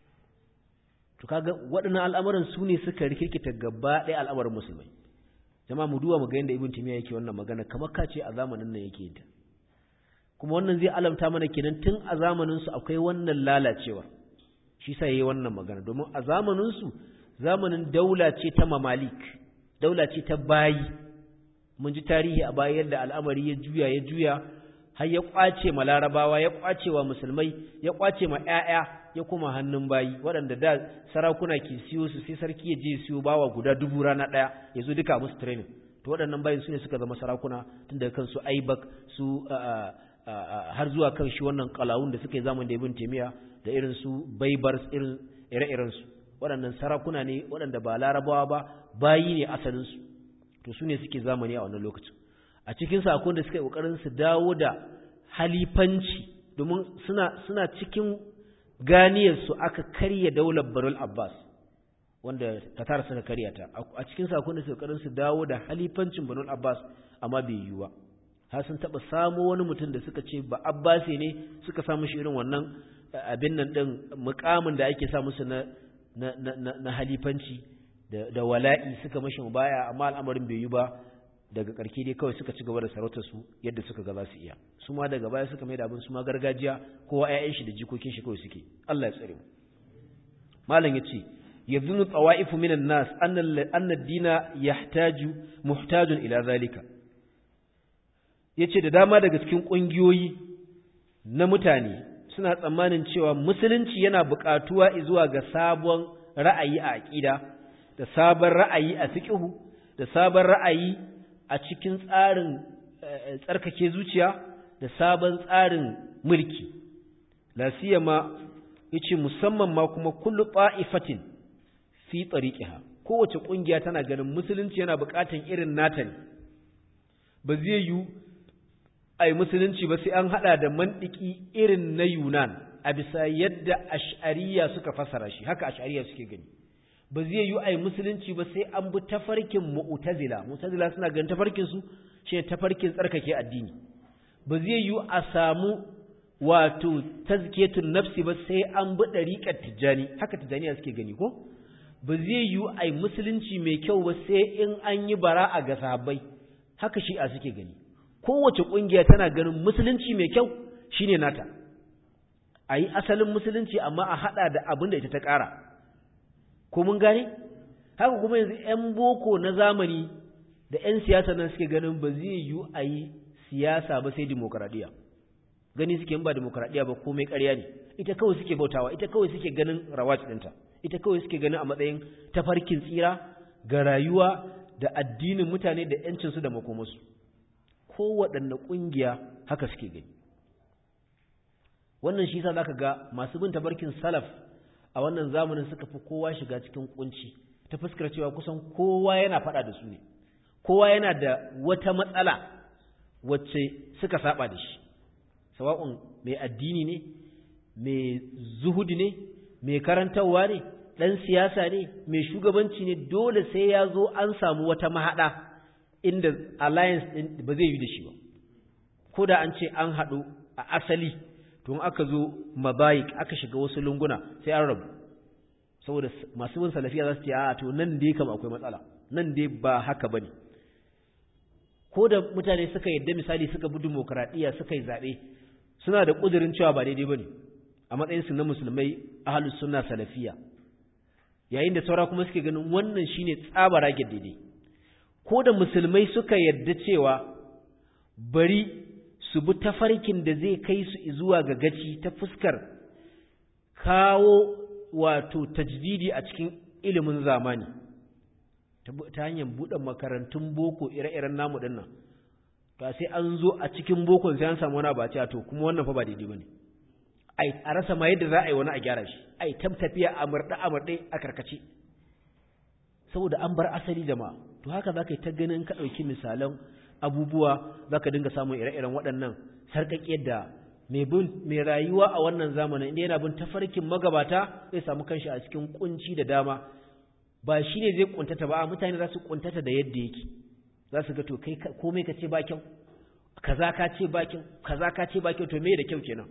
to kaga waɗannan al'amuran su ne suka rikirkita gaba ɗaya al'amarin musulmai jama'a mu duba mu ga yadda ibn timiya yake wannan magana kamar ka ce a zamanin nan yake ta kuma wannan zai alamta mana kenan tun a zamanin su akwai wannan lalacewa shi sa yayi wannan magana domin a zamanin su zamanin daula ce ta mamalik daula ce ta bayi mun ji tarihi a baya yadda al'amari ya juya ya juya har ya kwace ma larabawa ya kwace wa musulmai ya kwace ma ƴaƴa ya kuma hannun bayi waɗanda da sarakuna ke siyo su sai sarki ya je siyo bawa guda dubu rana ɗaya ya zo duka musu training to waɗannan bayin su ne suka zama sarakuna tun daga kan su aibak su har zuwa kan shi wannan kalawun da suka yi zaman da ibn taymiya da irin su baibar irin ire-iren su waɗannan sarakuna ne waɗanda ba larabawa ba bayi ne asalin su to su ne suke zamani a wannan lokacin a cikin sakon da suka yi kokarin su dawo da halifanci domin suna suna cikin ganiyar su aka karya daular Barul Abbas wanda Qatar suka karya ta a cikin sakon da suka kokarin su dawo da halifancin Barul Abbas amma bai yiwu ba har sun taba samo wani mutum da suka ce ba Abbasi ne suka samu shi irin wannan abin nan din mukamin da ake sa musu na na na, na halifanci da, da wala'i suka mashi baya amma al'amarin bai yi ba daga ƙarke dai kawai suka ci gaba da sarautar su yadda suka ga za su iya su ma daga baya suka mai da abin su ma gargajiya kowa ƴaƴan shi da jikokin shi kawai suke Allah ya tsare mu malam yace yadhunu tawa'ifu minan nas anna anna ad-dina yahtaju muhtajun ila zalika yace da dama daga cikin ƙungiyoyi na mutane suna tsammanin cewa musulunci yana buƙatuwa zuwa ga sabon ra'ayi a aƙida da sabon ra'ayi a fiqhu da sabon ra'ayi a cikin tsarin tsarkake zuciya da sabon tsarin mulki la siyama yace musamman ma kuma kullu ta'ifatin fi tariqiha kowace kungiya tana ganin musulunci yana buƙatan irin nata ne ba zai yi ai musulunci ba sai an hada da mandiki irin na Yunan a bisa yadda ash'ariya suka fasara shi haka ash'ariya suke gani ba zai yi ai musulunci ba sai an bi tafarkin mu'tazila mu'tazila suna ganin tafarkin su shi tafarkin tsarkake addini ba zai yi a samu wato tazkiyatun nafsi ba sai an bi dariqat tijani haka tijaniya suke gani ko ba zai yi ai musulunci mai kyau ba sai in an yi bara'a ga sahabbai haka shi'a suke gani kowace kungiya tana ganin musulunci mai kyau shine nata ayi asalin musulunci amma a hada da abin da ita ta ƙara ko mun gane haka kuma yanzu 'yan boko na zamani da 'yan siyasa nan suke ganin ba zai yi a yi siyasa ba sai demokradiyya gani suke ba demokradiyya ba komai ƙarya ne ita kawai suke bautawa ita kawai suke ganin rawat ɗinta ita kawai suke ganin a matsayin tafarkin tsira ga rayuwa da addinin mutane da 'yancinsu da makomarsu kowaɗanne ƙungiya haka suke gani wannan shi sa za ka ga masu bin tafarkin salaf a wannan zamanin suka fi kowa shiga cikin kunci ta fuskar cewa kusan kowa yana faɗa da su ne kowa yana da wata matsala wacce suka saba da shi sawa'un mai addini ne mai zuhudi ne mai karantarwa ne ɗan siyasa ne mai shugabanci ne dole sai ya zo an samu wata mahaɗa inda alliance ɗin ba zai yi da shi ba ko da an ce an haɗu a asali tun aka zo mabayik aka shiga wasu lunguna sai an rabu saboda masu bin salafiya za su ce a to nan dai kam akwai matsala nan dai ba haka bane ko da mutane suka yadda misali suka bi demokradiya suka yi zaɓe suna da ƙudurin cewa ba daidai bane a matsayin su na musulmai ahlus sunna salafiya yayin da saura kuma suke ganin wannan shine tsabara daidai ko da musulmai suka yadda cewa bari su bi tafarkin da zai kai su zuwa ga gaci ta fuskar kawo wato tajdidi a cikin ilimin zamani ta hanyar buɗe makarantun boko ire-iren namu ɗin nan to sai an zo a cikin bokon sai an samu wani abaci a to kuma wannan fa ba daidai ba ne a rasa ma yadda za a yi wani a gyara shi ai tam tafiya a murɗe a murɗe a karkace saboda an bar asali jama'a to haka za ka yi ta ganin ka ɗauki misalan abubuwa za ka dinga samun ire-iren waɗannan sarƙaƙiyar da mai rayuwa a wannan zamanin inda yana bin tafarkin magabata zai samu kanshi a cikin kunci da dama ba shi ne zai kuntata ba mutane za su kuntata da yadda yake za su ga to kai komai ka ce ba kyau kaza ka ce ba kyau kaza ka ce ba kyau to me da kyau kenan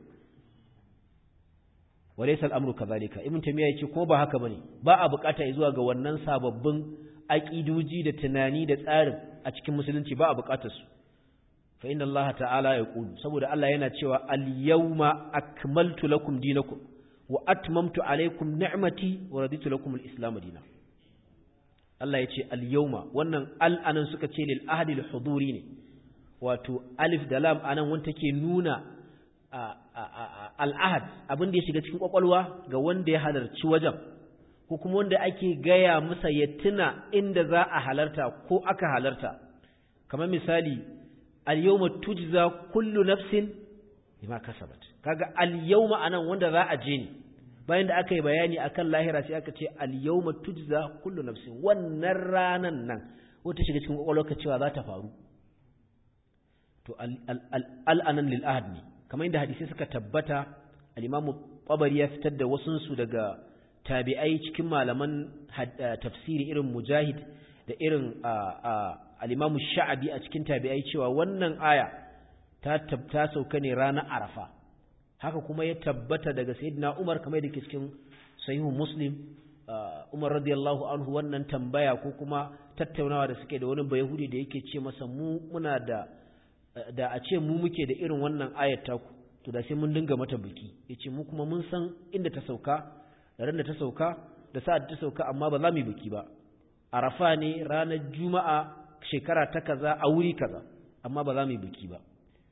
walaysa al'amru kadhalika ibn tamiya yace ko ba haka bane ba a bukata zuwa ga wannan sababbin aqidoji da tunani da tsarin a cikin musulunci ba a bukatar su fa inna Allah ta'ala yaqulu saboda Allah yana cewa al-yawma akmaltu lakum dinakum wa atmamtu alaykum ni'mati wa raditu lakum al-islam dinan Allah yace al-yawma wannan al anan suka ce lil ahdi al-huduri ne wato alif da lam anan wanda take nuna al-ahad abin da ya shiga cikin kwakwalwa ga wanda ya halarci wajen ko kuma wanda ake gaya masa ya tuna inda za a halarta ko aka halarta kamar misali al-yawma tujza kullu nafsin bima kasabat kaga al-yawma anan wanda za a je ne bayan da aka yi bayani akan lahira sai aka ce al-yawma tujza kullu nafsin wannan ranan nan wata shiga cikin kwakwalwarka cewa za ta faru to al-anan lil ahad ne kamar inda hadisi suka tabbata al-imam Tabari ya fitar da wasun su daga tabi'ai cikin malaman tafsiri irin mujahid da irin al'imamu sha'abi a cikin tabi'ai cewa wannan aya ta tabta sauka ne ranar arafa haka kuma ya tabbata daga sayyidina umar kamar da ke cikin sahihu muslim umar radiyallahu anhu wannan tambaya ko kuma tattaunawa da suke da wani bayahudi da yake ce masa mu muna da da a ce mu muke da irin wannan ayat taku to da sai mun dinga mata biki yace mu kuma mun san inda ta sauka da ran da ta sauka da sa'ad ta sauka amma ba za mu yi biki ba arafa ne ranar juma'a shekara ta kaza a wuri kaza amma ba za mu yi biki ba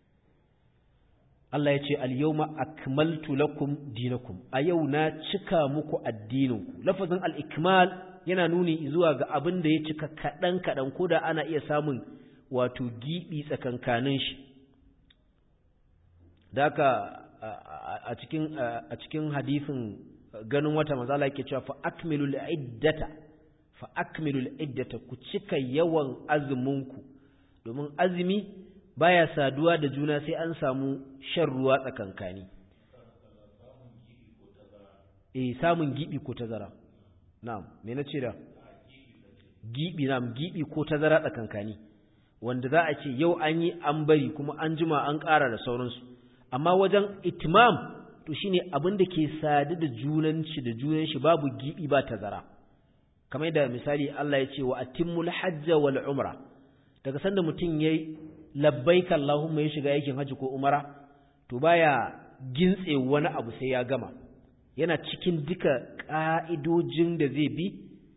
Allah ya ce al-yawma akmaltu lakum dinakum a yau na cika muku addininku lafazin al-ikmal yana nuni zuwa ga abin da ya cika kadan kadan koda ana iya samun wato gibi tsakankanin shi daka a cikin a cikin hadisin ganin wata manzo Allah yake cewa fa akmilul iddata fa akmilul iddata ku cika yawan azuminku domin azumi baya saduwa da juna sai an samu shan ruwa tsakankani eh samun gibi ko tazara na'am me nace da gibi na'am gibi ko tazara tsakankani wanda za a ce yau an yi an bari kuma an jima an ƙara da sauransu amma wajen itimam to shine abin da ke sadu da junanci da junan shi babu gibi ba tazara kamar yadda misali Allah ya ce wa atimmul hajja wal umra daga sanda mutum yayi labbaika Allahumma ya shiga yakin haji ko umara to baya gintse wani abu sai ya gama yana cikin duka ka'idojin da zai bi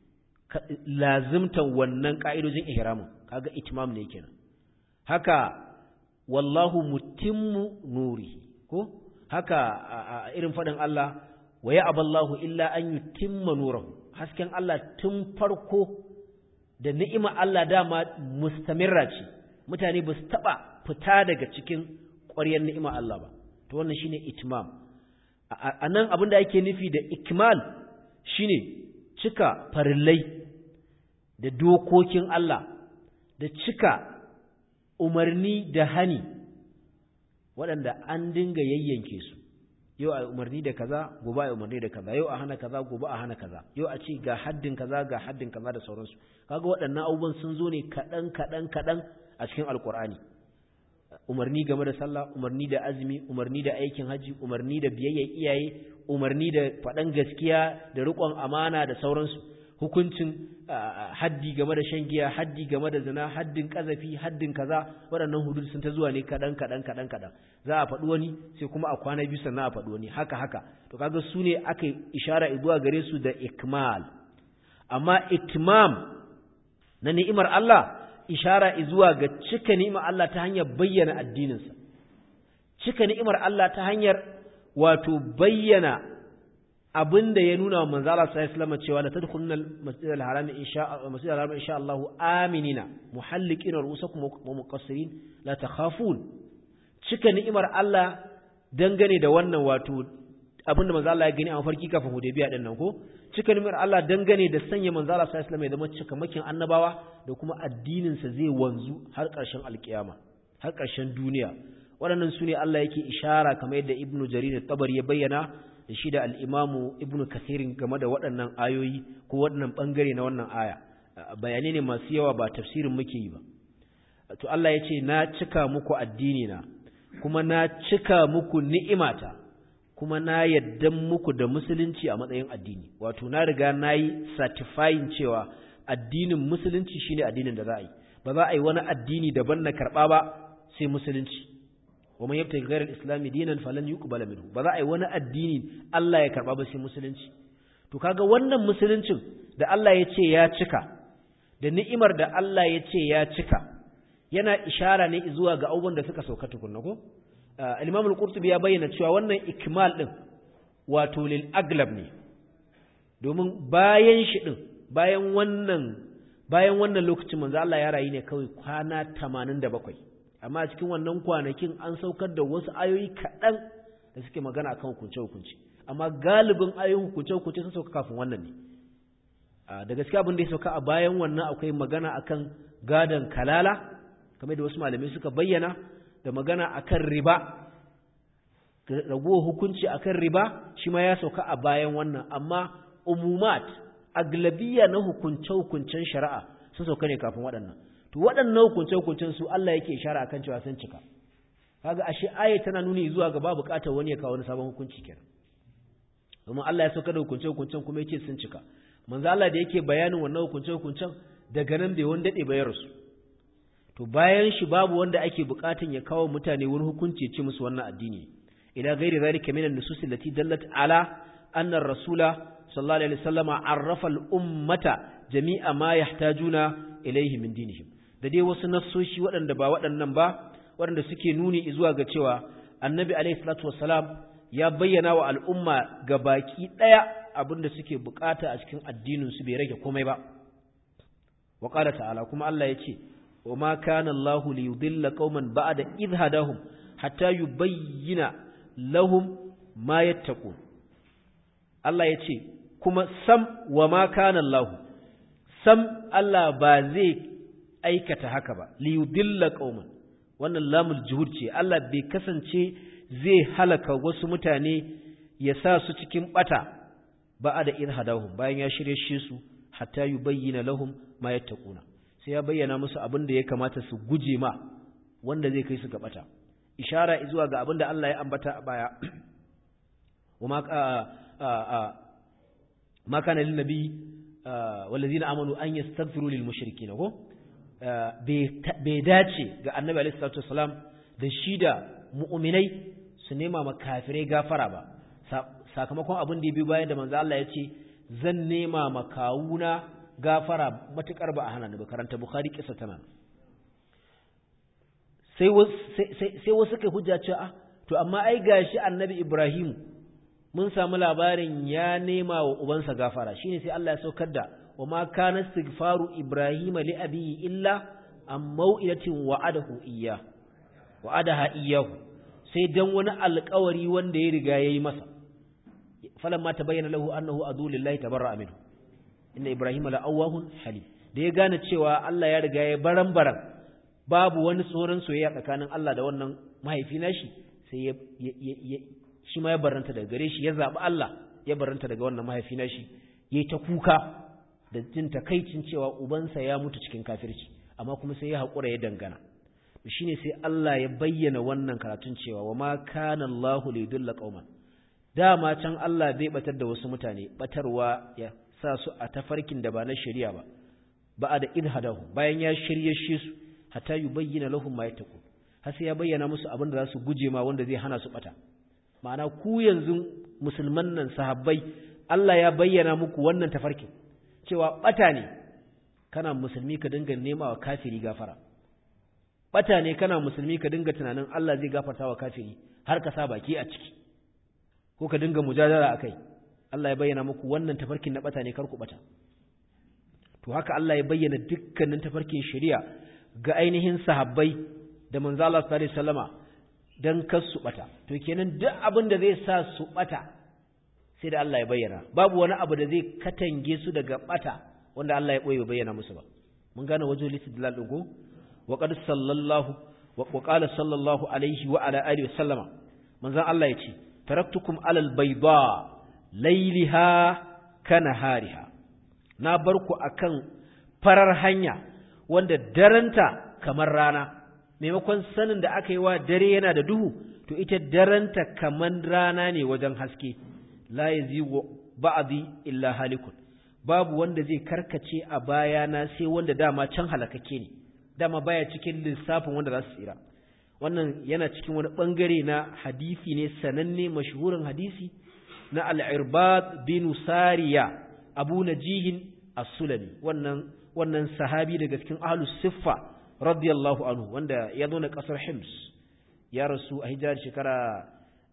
lazimtan wannan ka'idojin ihramin kaga itimam ne kenan haka wallahu mutimmu nuri ko haka irin fadin Allah wa ya aballahu illa an yutimma nurahu hasken Allah tun farko da ni'ima Allah dama mustamirra ce mutane ba su taɓa fita daga cikin ƙwaryar ni'ima Allah ba to wannan shine itmam a nan abin da ake nufi da ikmal shine cika farillai da dokokin Allah da cika umarni da hani waɗanda an dinga yayyanke su yau a umarni da kaza gobe a umarni da kaza yau a hana kaza gobe a hana kaza yau a ce ga haddin kaza ga haddin kaza da sauransu kaga waɗannan abubuwan sun zo ne kaɗan kaɗan kaɗan a cikin alkur'ani umarni game da sallah umarni da azumi umarni da aikin haji umarni da biyayya iyaye umarni da faɗan gaskiya da riƙon amana da sauransu hukuncin haddi game da shan giya haddi game da zina haddin kazafi haddin kaza waɗannan hudud sun ta zuwa ne kaɗan kaɗan kaɗan kaɗan za a faɗi wani sai kuma a kwana biyu sannan a faɗi wani haka haka to kaga su ne aka ishara zuwa gare su da ikmal amma itmam na ni'imar Allah ishara zuwa ga cika ni'imar Allah ta hanyar bayyana addininsa, cika ni'imar Allah ta hanyar wato bayyana abinda ya nuna wa manzo Allah sallallahu alaihi wasallam cewa la tadkhuluna al-masjid al-haram insha masjid al-haram insha Allah aminina muhalliqina ru'usakum wa muqassirin la takhafun cika ni'imar Allah dangane da wannan wato abinda manzo Allah ya gani a mafarki kafin Hudaybiya din nan ko cika ni'imar Allah dangane da sanya manzo Allah sallallahu alaihi wasallam ya zama cikamakin annabawa da kuma addinin sa zai wanzu har ƙarshen alkiyama har ƙarshen duniya waɗannan su ne Allah yake ishara kamar yadda Ibn Jarir tabari ya bayyana da shi da al-Imamu Ibn Kathir game da waɗannan ayoyi ko waɗannan bangare na wannan aya bayanai ne masu yawa ba tafsirin muke yi ba to Allah ya ce na cika muku addini na kuma na cika muku ni'imata kuma na yadda muku da musulunci a matsayin addini wato na riga na yi certifying cewa addinin musulunci shine addinin da za a yi ba za a yi wani addini daban na karɓa ba sai musulunci wa man yabtaghi ghayra al-islam dinan falan yuqbala minhu ba za a yi wani addini Allah ya karɓa ba sai musulunci to kaga wannan musuluncin da Allah ya ce ya cika da ni'imar da Allah ya ce ya cika yana ishara ne zuwa ga abubuwan da suka sauka tukunna ko al-Imam al-Qurtubi ya bayyana cewa wannan ikmal din wato lil aglab ne domin bayan shi din bayan wannan bayan wannan lokacin manzo Allah ya rayu ne kawai kwana 87 amma a cikin wannan kwanakin an saukar da wasu ayoyi kaɗan da suke magana akan hukunce hukunci amma galibin ayoyin hukunce hukunce sun sauka kafin wannan ne da gaskiya abin da ya sauka a bayan wannan akwai magana akan gadan kalala kamar da wasu malamai suka bayyana da magana akan riba raguwar hukunci akan riba shi ma ya sauka a bayan wannan amma umumat aglabiya na hukunce-hukuncen shari'a sun sauka ne kafin waɗannan to waɗannan hukunce-hukuncen su Allah yake ishara akan cewa sun cika kaga ashe aya tana nuni zuwa ga babu buƙatar wani ya kawo wani sabon hukunci kenan domin Allah ya sauka da hukunce-hukuncen kuma yake sun cika manzo Allah da yake bayanin wannan hukunce-hukuncen daga nan bai wani dade bayar su to bayan shi babu wanda ake bukatun ya kawo mutane wani hukunci ce musu wannan addini ila ghairi zalika min an-nusus allati dallat ala anna ar-rasula sallallahu alaihi wasallam arrafa al-ummata jami'a ma yahtajuna ilayhi min dinihim da dai wasu nassoshi waɗanda ba waɗannan ba waɗanda suke nuni zuwa ga cewa annabi alaihi salatu wassalam ya bayyana wa al'umma ga baki ɗaya abinda suke bukata a cikin addinin su bai rage komai ba wa qala ta'ala kuma Allah ya ce وما كان الله ليضل قوما بعد إذ هداهم حتى يبين لهم ما يتقون الله يتي كما سم وما كان الله سم الله بازي aikata haka ba liyudilla qauman wannan lamul juhud ce Allah bai kasance zai halaka wasu mutane ya sa su cikin bata ba da irhadahum bayan ya shirye shi su hatta yubayyana lahum ma yattaquna sai ya bayyana musu abin da ya kamata su guje ma wanda zai kai su ga bata ishara zuwa ga abin da Allah ya ambata a baya wama ma kana lin nabi wallazina amanu an yastaghfiru lil mushrikeen ko bai dace ga annabi alaihi salatu wasalam da shi da mu'minai su nema ma kafirai gafara ba sakamakon abin da ya bi bayan da manzo Allah ya ce zan nema ma kawuna gafara matukar ba a hana ni ba karanta bukhari kisa tana sai wasu kai hujja ce a to amma ai gashi annabi ibrahim mun samu labarin ya nema wa ubansa gafara shine sai Allah ya saukar da wa ma kana istighfaru ibrahim li abihi illa am mau'ilatin wa'adahu iyya wa'adaha iyyahu sai dan wani alƙawari wanda ya riga yayi masa falamma tabayyana lahu annahu adu lillahi tabarra'a minhu inna ibrahim la'awahun halim da ya gane cewa Allah ya riga ya baran baran babu wani tsoron soyayya tsakanin Allah da wannan mahaifi nashi sai ya shi ma ya baranta daga gare shi ya zabi Allah ya baranta daga wannan mahaifi nashi yayi ta kuka da jin takaicin cewa ubansa ya mutu cikin kafirci amma kuma sai ya hakura ya dangana shine sai Allah ya bayyana wannan karatun cewa wa ma kana Allahu liyudilla qauman dama can Allah bai batar da wasu mutane batarwa ya sa su a tafarkin da ba na shari'a ba ba da idhadahu bayan ya shirye shi su hatta yubayyana lahum ma yattaqu har sai ya bayyana musu abin da za su guje ma wanda zai hana su bata ma'ana ku yanzu musulman nan sahabbai Allah ya bayyana muku wannan tafarkin cewa bata ne kana musulmi ka dinga nema wa kafiri gafara bata ne kana musulmi ka dinga tunanin Allah zai gafarta wa kafiri har ka sa baki a ciki ko ka dinga mujadala akai Allah ya bayyana muku wannan tafarkin na bata ne kar ku bata to haka Allah ya bayyana dukkanin tafarkin shari'a ga ainihin sahabbai da manzo Allah sallallahu alaihi wasallama dan kar su bata to kenan duk abin da zai sa su bata sai da Allah ya bayyana babu wani abu da zai katange su daga bata wanda Allah ya boye bayyana musu ba mun gane wajen listidlal din ko wa qad sallallahu wa qala sallallahu alaihi wa ala alihi wasallama manzon Allah ya ce taraktukum alal bayda layliha kanahariha na bar ku akan farar hanya wanda daranta kamar rana maimakon sanin da aka yi wa dare yana da duhu to ita daranta kamar rana ne wajen haske la yazigu ba'di illa halikun babu wanda zai karkace a bayana sai wanda dama can halakake ne dama baya cikin lissafin wanda za su tsira wannan yana cikin wani bangare na hadisi ne sananne mashhurin hadisi na al-irbad bin sariya abu najihin as-sulami wannan wannan sahabi daga cikin ahlus siffa radiyallahu anhu wanda ya zo na kasar hims ya rasu a hijirar shekara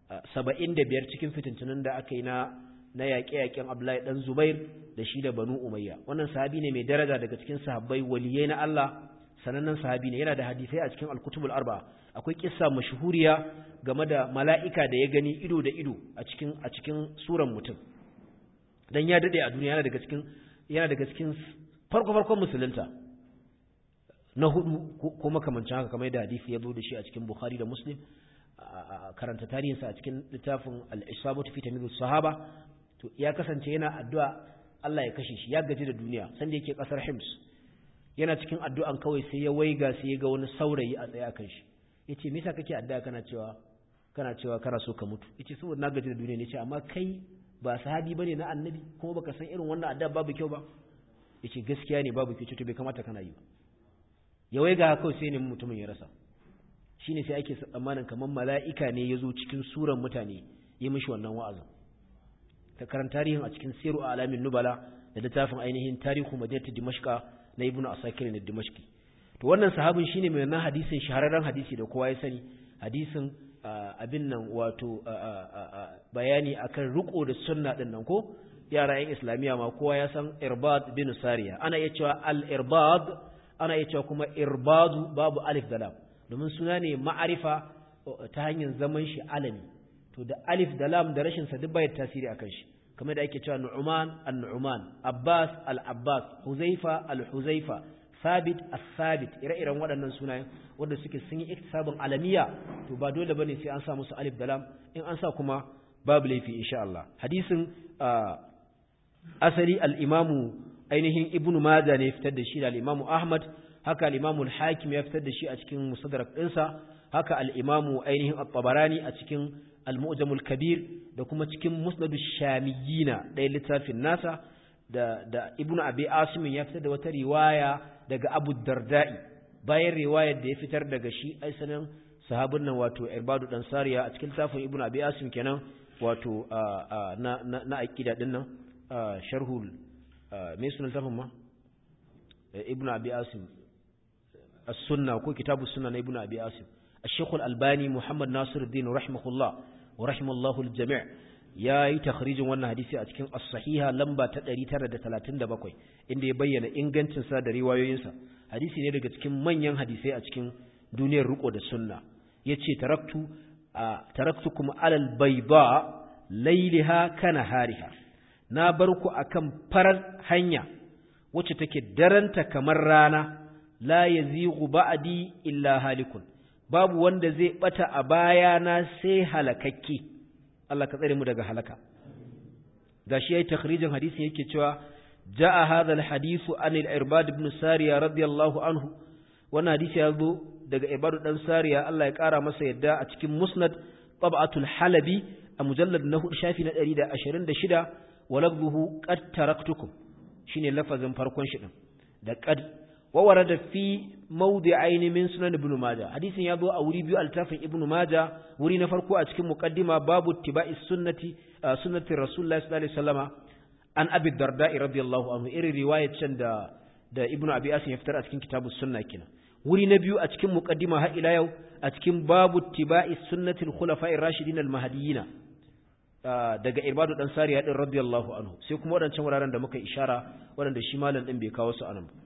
75 cikin fitintunan da aka yi na na yaƙe-yaƙen Abdullahi dan Zubair da shi da Banu Umayya wannan sahabi ne mai daraja daga cikin sahabbai waliyai na Allah sanannen sahabi ne yana da hadisai a cikin al-kutubul arba akwai kissa mashhuriya game da mala'ika da ya gani ido da ido a cikin a cikin suran mutum dan ya dade a duniya yana daga cikin yana daga cikin farko farkon musulunta na hudu ko makamancin haka kamar da hadisi ya zo da shi a cikin Bukhari da Muslim karanta tarihinsa a cikin littafin al-isabatu fi tamyiz sahaba to ya kasance yana addu'a Allah ya kashe shi ya gaji da duniya sanda yake kasar Hims yana cikin addu'an kawai sai ya waiga sai ya ga wani saurayi a tsaye akan shi yace me yasa kake addu'a kana cewa kana cewa kana so ka mutu yace saboda na gaji da duniya ne ce amma kai ba sahabi bane na annabi kuma baka san irin wannan addu'a babu kyau ba yace gaskiya ne babu kyau to bai kamata kana yi ba ya waiga kawai sai ne mutumin ya rasa shine sai ake tsammanin kamar mala'ika ne ya zo cikin suran mutane ya mishi wannan wa'azin ta karanta tarihin a cikin siru a alamin nubala da littafin ainihin tarihu madinatu dimashqa na ibnu asakir ne dimashqi to wannan sahabin shine mai wannan hadisin shahararren hadisi da kowa ya sani hadisin abin nan wato bayani akan riko da sunna din nan ko yara yan islamiya ma kowa ya san irbad bin sariya ana iya cewa al irbad ana iya cewa kuma irbadu babu alif da lam domin suna ne ma'arifa ta hanyar zaman shi alami to da alif da lam da rashin sa duk bai tasiri akan shi kamar da ake cewa nu'man an-nu'man abbas al-abbas huzaifa al-huzaifa sabit as-sabit ire-iren waɗannan sunayen wanda suke sun yi iktisabun alamiya to ba dole bane sai an sa musu alif da lam in an sa kuma babu laifi insha Allah hadisin asali al-imamu ainihin ibnu majah ne fitar da shi da al-imamu ahmad haka al-imamu al-hakim ya fitar da shi a cikin musaddarak ɗinsa haka al-imamu ainihin at-tabarani a cikin al-mu'jam al-kabir da kuma cikin musnad ash-shamiyina da littafin nasa da da ibnu abi asim ya fitar da wata riwaya daga abu darda'i bayan riwayar da ya fitar daga shi aisanin sahabin nan wato irbadu dan sariya a cikin littafin ibnu abi asim kenan wato na na na aqida din nan sharhul me sunan littafin ma ibnu abi asim السنة وكو كتاب السنة ابن أبي آسم الشيخ الألباني محمد ناصر الدين رحمه الله ورحمه الله الجميع يا يتخريج وانا حديثي أتكين الصحيحة لمبا تدري ترد ثلاثين دبقوي إن يبين إنغانتن سا دري ويوينسا حديثي نرغة تكين من ين حديثي أتكين دنيا الرقو دا السنة يتشي تركت تركتكم على البيضاء ليلها كنهارها نابركو أكم فرر هنيا wacce take daranta kamar rana la yazighu ba'di illa halikun babu wanda zai bata a bayana sai halakakke Allah ka tsare mu daga halaka gashi yayi takhrijin hadisin yake cewa jaa hadha alhadithu an al-irbad ibn sariya radiyallahu anhu wannan hadisi ya zo daga irbad dan sariya Allah ya kara masa yadda a cikin musnad tab'atul halabi a mujallad na shafi na 126 wa lafzuhu qad taraktukum shine lafazin farkon shi din da qad وورد في موضعين من سنن ابن ماجه حديث يابو a wuri biyu altafin ibn majah wuri na farko a cikin muqaddima babu tibai sunnati sunnati rasulullahi sallallahu alaihi wasallama an abi darda radiyallahu anhu irin riwayar can da da ibn abi asim ya fitar a cikin kitabus sunna kina wuri na biyu a cikin muqaddima har ila yau a cikin babu tibai sunnati al-khulafa'ir rashidin al-mahdiyyin daga Irbadu dan Sariya din radiyallahu anhu sai kuma wadancan wuraren da muka ishara wadanda shi malam din bai kawo su anan ba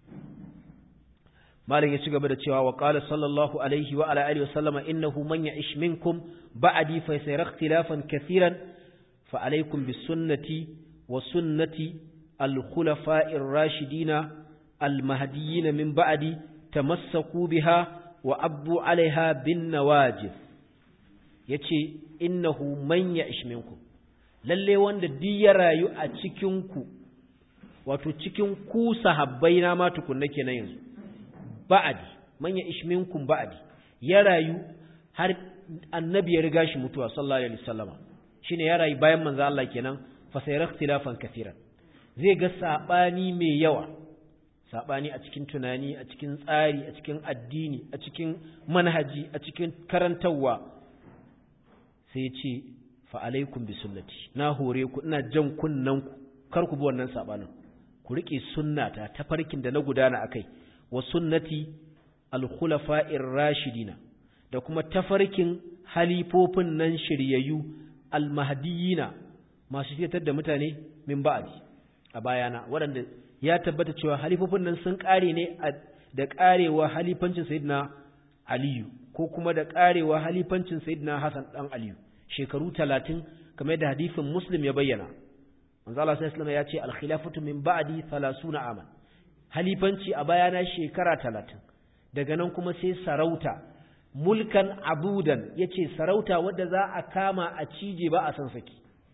malam ya ci gaba da cewa wa qala sallallahu alaihi wa ala alihi wa sallama innahu man ya'ish minkum ba'di fa sayara ikhtilafan kathiran fa alaykum bis sunnati wa sunnati al khulafa'ir rashidina al mahdiyyin min ba'di tamassaku biha wa abdu alaiha bin nawajib yace innahu man ya'ish minkum lalle wanda duk ya rayu a cikin ku wato cikin ku sahabbai na ma tukunna kenan yanzu ba'adi man ya'ish minkum ba'adi ya rayu har annabi ya riga shi mutuwa sallallahu alaihi wasallama shine ya rayu bayan manzo Allah kenan fa sayara ikhtilafan kaseeran zai ga sabani mai yawa sabani a cikin tunani a cikin tsari a cikin addini a cikin manhaji a cikin karantawa sai ya ce fa alaikum bi sunnati na hore ku ina jan kunnan ku kar ku bi wannan sabanin ku rike sunnata ta farkin da na gudana akai wa sunnati al-khulafa'ir rashidina da kuma tafarkin halifofin nan shiryayyu al-mahdiyina masu fitar da mutane min ba'di a bayana waɗanda ya tabbata cewa halifofin nan sun ƙare ne da ƙarewa halifancin sayyidina aliyu ko kuma da ƙarewa halifancin sayyidina hasan dan aliyu shekaru talatin kamar da hadisin muslim ya bayyana manzo Allah sallallahu alaihi ya ce al-khilafatu min ba'di 30 aman halifanci a bayana shekara talatin daga nan kuma sai sarauta mulkan abudan ya ce sarauta wadda za a kama a cije ba a san saki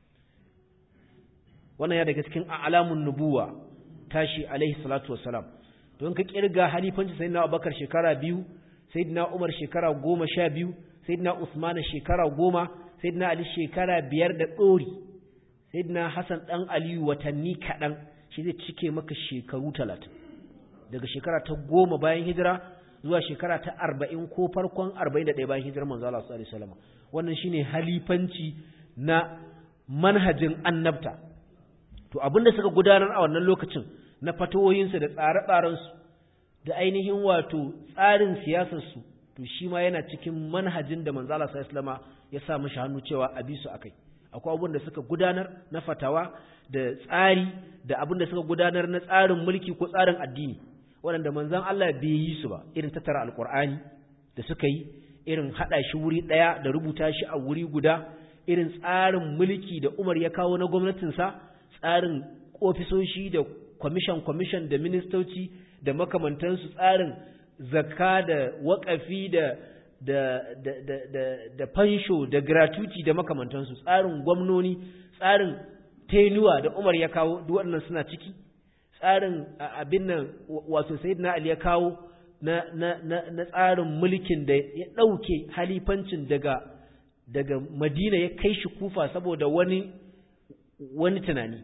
wannan ya daga cikin alamun nubuwa tashi alaihi salatu wassalam don ka kirga halifanci sayyidina abubakar shekara biyu sayyidina umar shekara goma sha biyu sayyidina usman shekara goma sayyidina ali shekara biyar da ɗori sayyidina hasan ɗan aliyu watanni kaɗan shi zai cike maka shekaru talatin daga shekara ta goma bayan hijira zuwa shekara ta arba'in ko farkon arba'in da ɗaya bayan hijirar manzo Allah sallallahu alaihi wasallam wannan shine halifanci na manhajin annabta to abinda suka gudanar a wannan lokacin na fatawoyinsu da tsare-tsarensu da ainihin wato tsarin siyasarsu to shi ma yana cikin manhajin da manzo Allah sallallahu alaihi wasallam ya sa mishi hannu cewa a bi su akai akwai abubuwan da suka gudanar na fatawa da tsari da abin da suka gudanar na tsarin mulki ko tsarin addini waɗanda manzon Allah bai yi su ba irin tattara alkur'ani da suka yi irin haɗa shi wuri ɗaya da rubuta shi a wuri guda irin tsarin mulki da Umar ya kawo na gwamnatinsa tsarin ofisoshi da kwamishan kwamishan da ministoci da makamantansu tsarin zakka da waƙafi da da da da da da fansho da gratuity da makamantansu tsarin gwamnoni tsarin tenuwa da Umar ya kawo duk waɗannan suna ciki tsarin abin nan wato sayyidina Ali ya kawo na na na, na tsarin mulkin da ya ɗauke halifancin daga daga Madina ya kai shi Kufa saboda wani wani tunani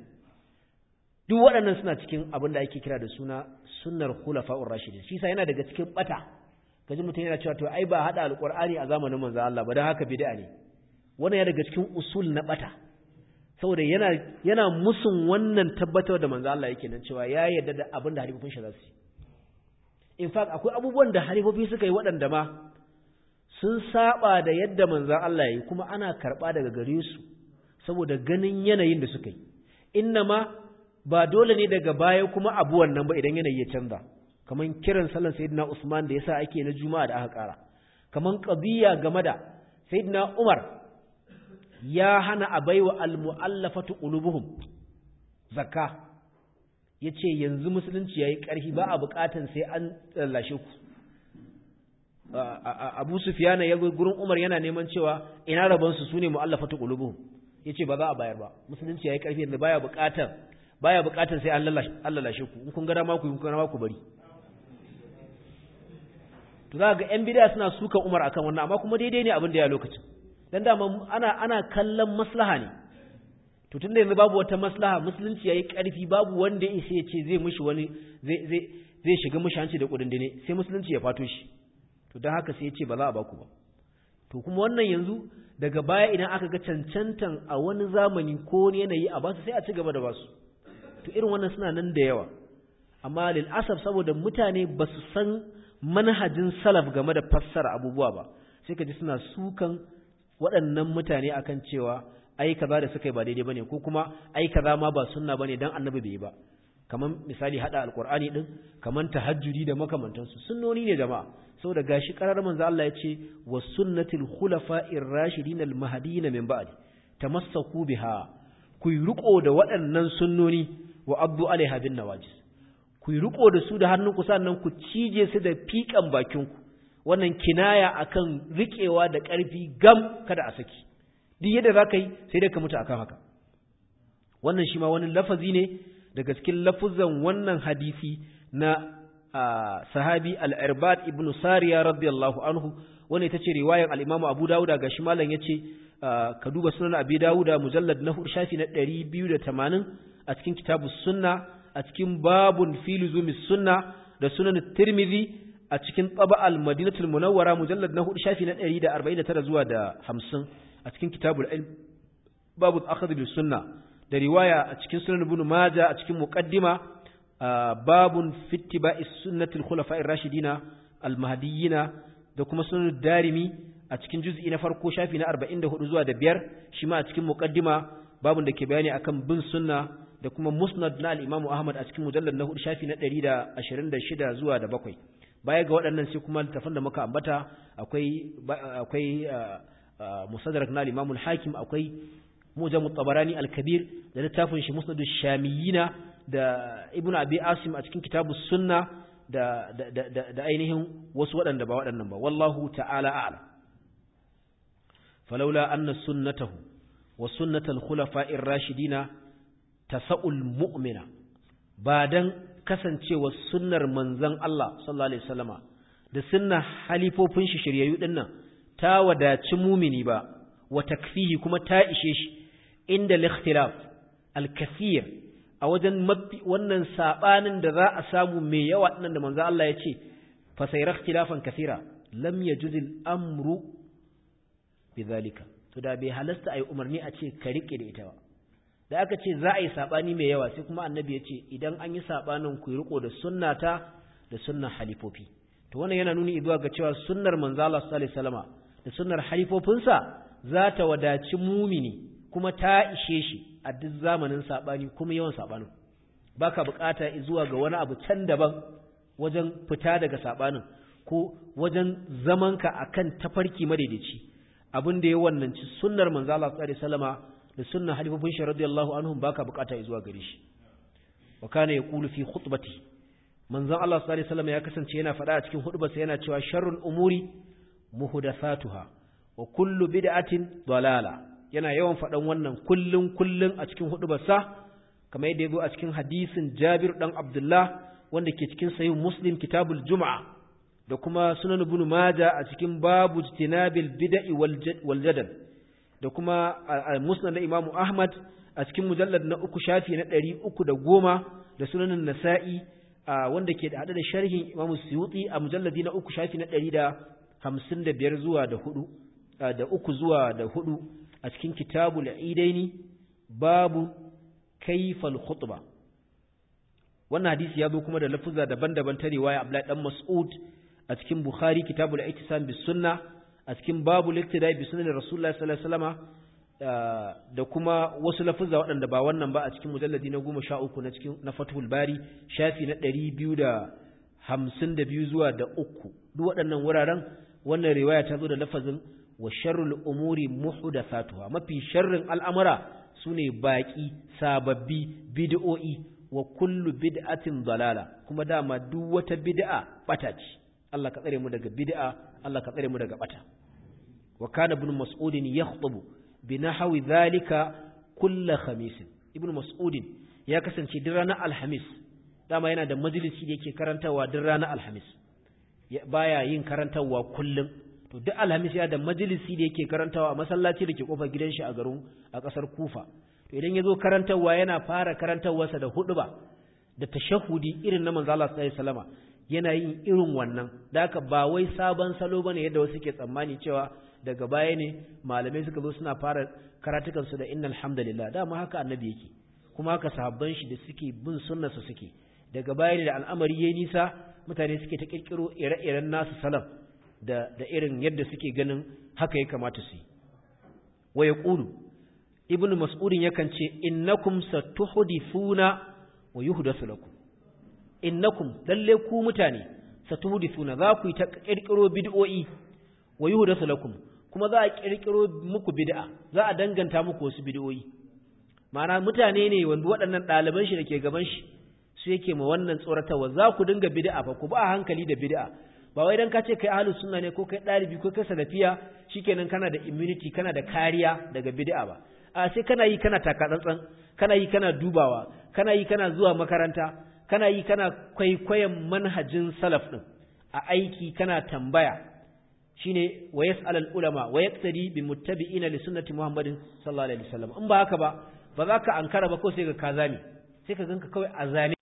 duk waɗannan suna cikin abin da ake kira da suna sunnar khulafa'ur rashidin shi sa yana daga cikin bata kaji mutum yana cewa to ai ba hada alqur'ani a zamanin manzo Allah ba dan haka bid'a ne wannan ya daga cikin usul na bata saboda yana yana musun wannan tabbatar da manzo Allah yake nan cewa ya yarda da abin da halifofin shi za su in fact akwai abubuwan da halifofi suka yi waɗanda ma sun saba da yadda manzo Allah ya yi kuma ana karba daga gare su saboda ganin yanayin da suka yi inna ma ba dole ne daga baya kuma abu wannan ba idan yanayi ya canza kaman kiran sallan sayyidina Usman da yasa ake na juma'a da aka kara kaman qadiya game da sayyidina Umar ya hana a baiwa almu'allafatu qulubuhum zakka yace yanzu musulunci yayi ƙarfi ba a buƙatan sai an tsallashe ku Abu Sufyan ya gurin Umar yana neman cewa ina rabon su sune mu'allafatu qulubuhum yace ba za a bayar ba musulunci yayi ƙarfi yanzu baya buƙatan baya buƙatan sai an lallashe ku in kun ga dama ku in kun ga dama ku bari to za ga yan bid'a suna suka Umar akan wannan amma kuma daidai ne abin da ya lokacin dan dama ana ana kallon maslaha ne to tunda yanzu babu wata maslaha musulunci yayi karfi babu wanda ya isa ya ce zai mishi wani zai zai zai shiga mishi hanci da kudindine sai musulunci ya fato shi to dan haka sai ya ce ba za a baku ba to kuma wannan yanzu daga baya idan aka ga cancantan a wani zamani ko wani yanayi a basu sai a ci gaba da basu to irin wannan suna nan da yawa amma lil asaf saboda mutane ba su san manhajin salaf game da fassara abubuwa ba sai ka ji suna sukan waɗannan mutane akan cewa ai kaza da suka yi ba daidai bane ko kuma ai kaza ma ba sunna bane dan annabi bai yi ba kaman misali hada alqur'ani din kaman tahajjudi da makamantansu sunnoni ne jama'a saboda gashi karar manzo Allah ya ce was sunnatul khulafa'ir rashidin al mahdiyyin min ba'di tamassaku biha ku riko da waɗannan sunnoni wa abdu alaiha bin nawajis ku riko da su da hannunku sannan ku cije su da fikan bakinku wannan kinaya akan riƙewa da ƙarfi gam kada a saki duk yadda za ka yi sai dai ka mutu akan haka wannan shi ma wani lafazi ne daga cikin lafuzan wannan hadisi na sahabi al-irbad ibn sariya radiyallahu anhu wanda ita ce riwayar al-imamu abu dawuda ga shi malam yace ka duba sunan abi dawuda mujallad na shafi na 280 a cikin kitabus sunna a cikin babun fi luzumis sunna da sunan tirmidhi a cikin taba al-madinatul munawwara mujallad na hudu shafi na 149 zuwa da 50 a cikin kitabul ilm babu akhadh bis sunna da riwaya a cikin sunan ibn majah a cikin muqaddima babun fi ittiba'is sunnatil khulafa'ir rashidina al-mahdiyina da kuma sunan darimi a cikin juz'i na farko shafi na 44 zuwa da biyar shi ma a cikin muqaddima babun da ke bayani akan bin sunna da kuma musnad na al-imamu ahmad a cikin mujallad na hudu shafi na 126 zuwa da bakwai baya ga waɗannan sai kuma littafan da muka ambata akwai akwai musaddarak na al-Imam al-Hakim akwai Mujam tabarani al-Kabir da littafin shi Musnad shamiyina da Ibn Abi Asim a cikin Kitabus Sunna da da da ainihin wasu waɗanda ba waɗannan ba wallahu ta'ala a'lam falawla anna sunnatahu wa sunnatal khulafa'ir rashidina tasa'ul mu'mina ba dan kasancewar sunnar manzon Allah sallallahu alaihi wasallama da sunnar halifofin shi shiryayyu dinnan ta wadaci mumini ba wa takfihi kuma ta ishe shi inda al-ikhtilaf al-kathir a wajen wannan sabanin da za a samu mai yawa dinnan da manzon Allah ya ce fa sayra ikhtilafan kathira lam yajuz al-amru bidhalika to da bai halasta ayi umarni a ce ka rike da ita ba da aka ce za a yi saɓani mai yawa sai kuma annabi ya ce idan an yi saɓanin ku riko da sunnata da sunnar halifofi to wannan yana nuni zuwa ga cewa sunnar manzo Allah sallallahu alaihi wasallama da sunnar halifofinsa za ta wadaci mumini kuma ta ishe shi a duk zamanin saɓani kuma yawan saɓanin baka bukata zuwa ga wani abu can daban wajen fita daga saɓanin ko wajen zamanka akan tafarki madaidaici abin da ya wannanci sunnar manzo Allah sallallahu alaihi wasallama da sunna halifofin shi radiyallahu anhum baka bukata zuwa gare shi wa kana yaqulu fi khutbati manzon Allah sallallahu alaihi wasallam ya kasance yana faɗa a cikin hudubarsa yana cewa sharrul umuri muhdathatuha wa kullu bid'atin dalala yana yawan faɗan wannan kullun kullun a cikin hudubarsa kamar yadda yazo a cikin hadisin Jabir dan Abdullah wanda ke cikin sahih Muslim kitabul Jum'a da kuma sunan ibn Majah a cikin babu jitinabil bid'i wal jadal da kuma musnad na Imam Ahmad a cikin mujallad na uku shafi na ɗari uku da goma da sunanin Nasa'i wanda ke haɗe da sharhin Imam Suyuti a mujalladi na uku shafi na ɗari da hamsin da biyar zuwa da hudu da uku zuwa da hudu a cikin kitabul idaini babu kaifal khutba wannan hadisi ya zo kuma da lafuzza daban-daban ta riwaya Abdullahi dan Mas'ud a cikin Bukhari kitabul Ihtisam bis Sunnah a cikin babu liktidai bi sunan Rasulullahi sallallahu alaihi wasallama da kuma wasu lafuzza waɗanda ba wannan ba a cikin mujalladi na goma sha uku na cikin na Fathul Bari shafi na ɗari biyu da hamsin da biyu zuwa da uku duk waɗannan wuraren wannan riwaya ta zo da lafazin wa sharrul umuri muhdathatuha mafi sharrin al'amura sune baki sababbi bid'o'i wa kullu bid'atin dalala kuma dama duk wata bid'a bata ce Allah ka tsare mu daga bid'a Allah ka tsare mu daga bata wa kana ibn mas'ud yakhutubu bi nahwi dhalika kull khamis ibn mas'ud ya kasance duk ranar alhamis dama yana da majalisi da yake karantawa duk ranar alhamis baya yin karantawa kullum to duk alhamis ya da majalisi da yake karantawa a masallaci da ke kofar gidan shi a garin a kasar kufa to idan ya zo karantawa yana fara karantawarsa da huduba da tashahudi irin na manzo Allah sallallahu alaihi wasallama yana yin irin wannan da haka ba wai sabon salo bane yadda wasu ke tsammani cewa daga baya ne malamai suka zo suna fara karatukan su da innal hamdalillah dama haka annabi yake kuma haka sahabban shi da suke bin sunnar su suke daga baya ne da al'amari yayi nisa mutane suke ta kirkiro ire-iren nasu salam da da irin yadda suke ganin haka ya kamata su yi wa yaqulu ibnu mas'udin yakan ce innakum satuhdithuna wa yuhdathu lakum innakum lalle ku mutane satuhdithuna za ku yi ta kirkiro bid'o'i wa yuhdathu lakum kuma za a kirkiro muku bid'a za a danganta muku wasu bid'o'i ma'ana mutane ne wanda waɗannan ɗaliban shi da ke gaban shi su yake ma wannan tsoratarwa za ku dinga bid'a fa ku ba hankali da bid'a ba wai dan ka ce kai ahlus sunna ne ko kai ɗalibi ko kai salafiya shikenan kana da immunity kana da kariya daga bid'a ba a sai kana yi kana taka tsantsan kana yi kana dubawa kana yi kana zuwa makaranta kana yi kana kwaikwayon manhajin salaf din a aiki kana tambaya shine wa yas'al ulama wa yaqtadi bi muttabi'ina li sunnati muhammadin sallallahu alaihi wasallam in ba haka ba ba za ka ankara ba ko sai ka kazami sai ka ganka kawai a zame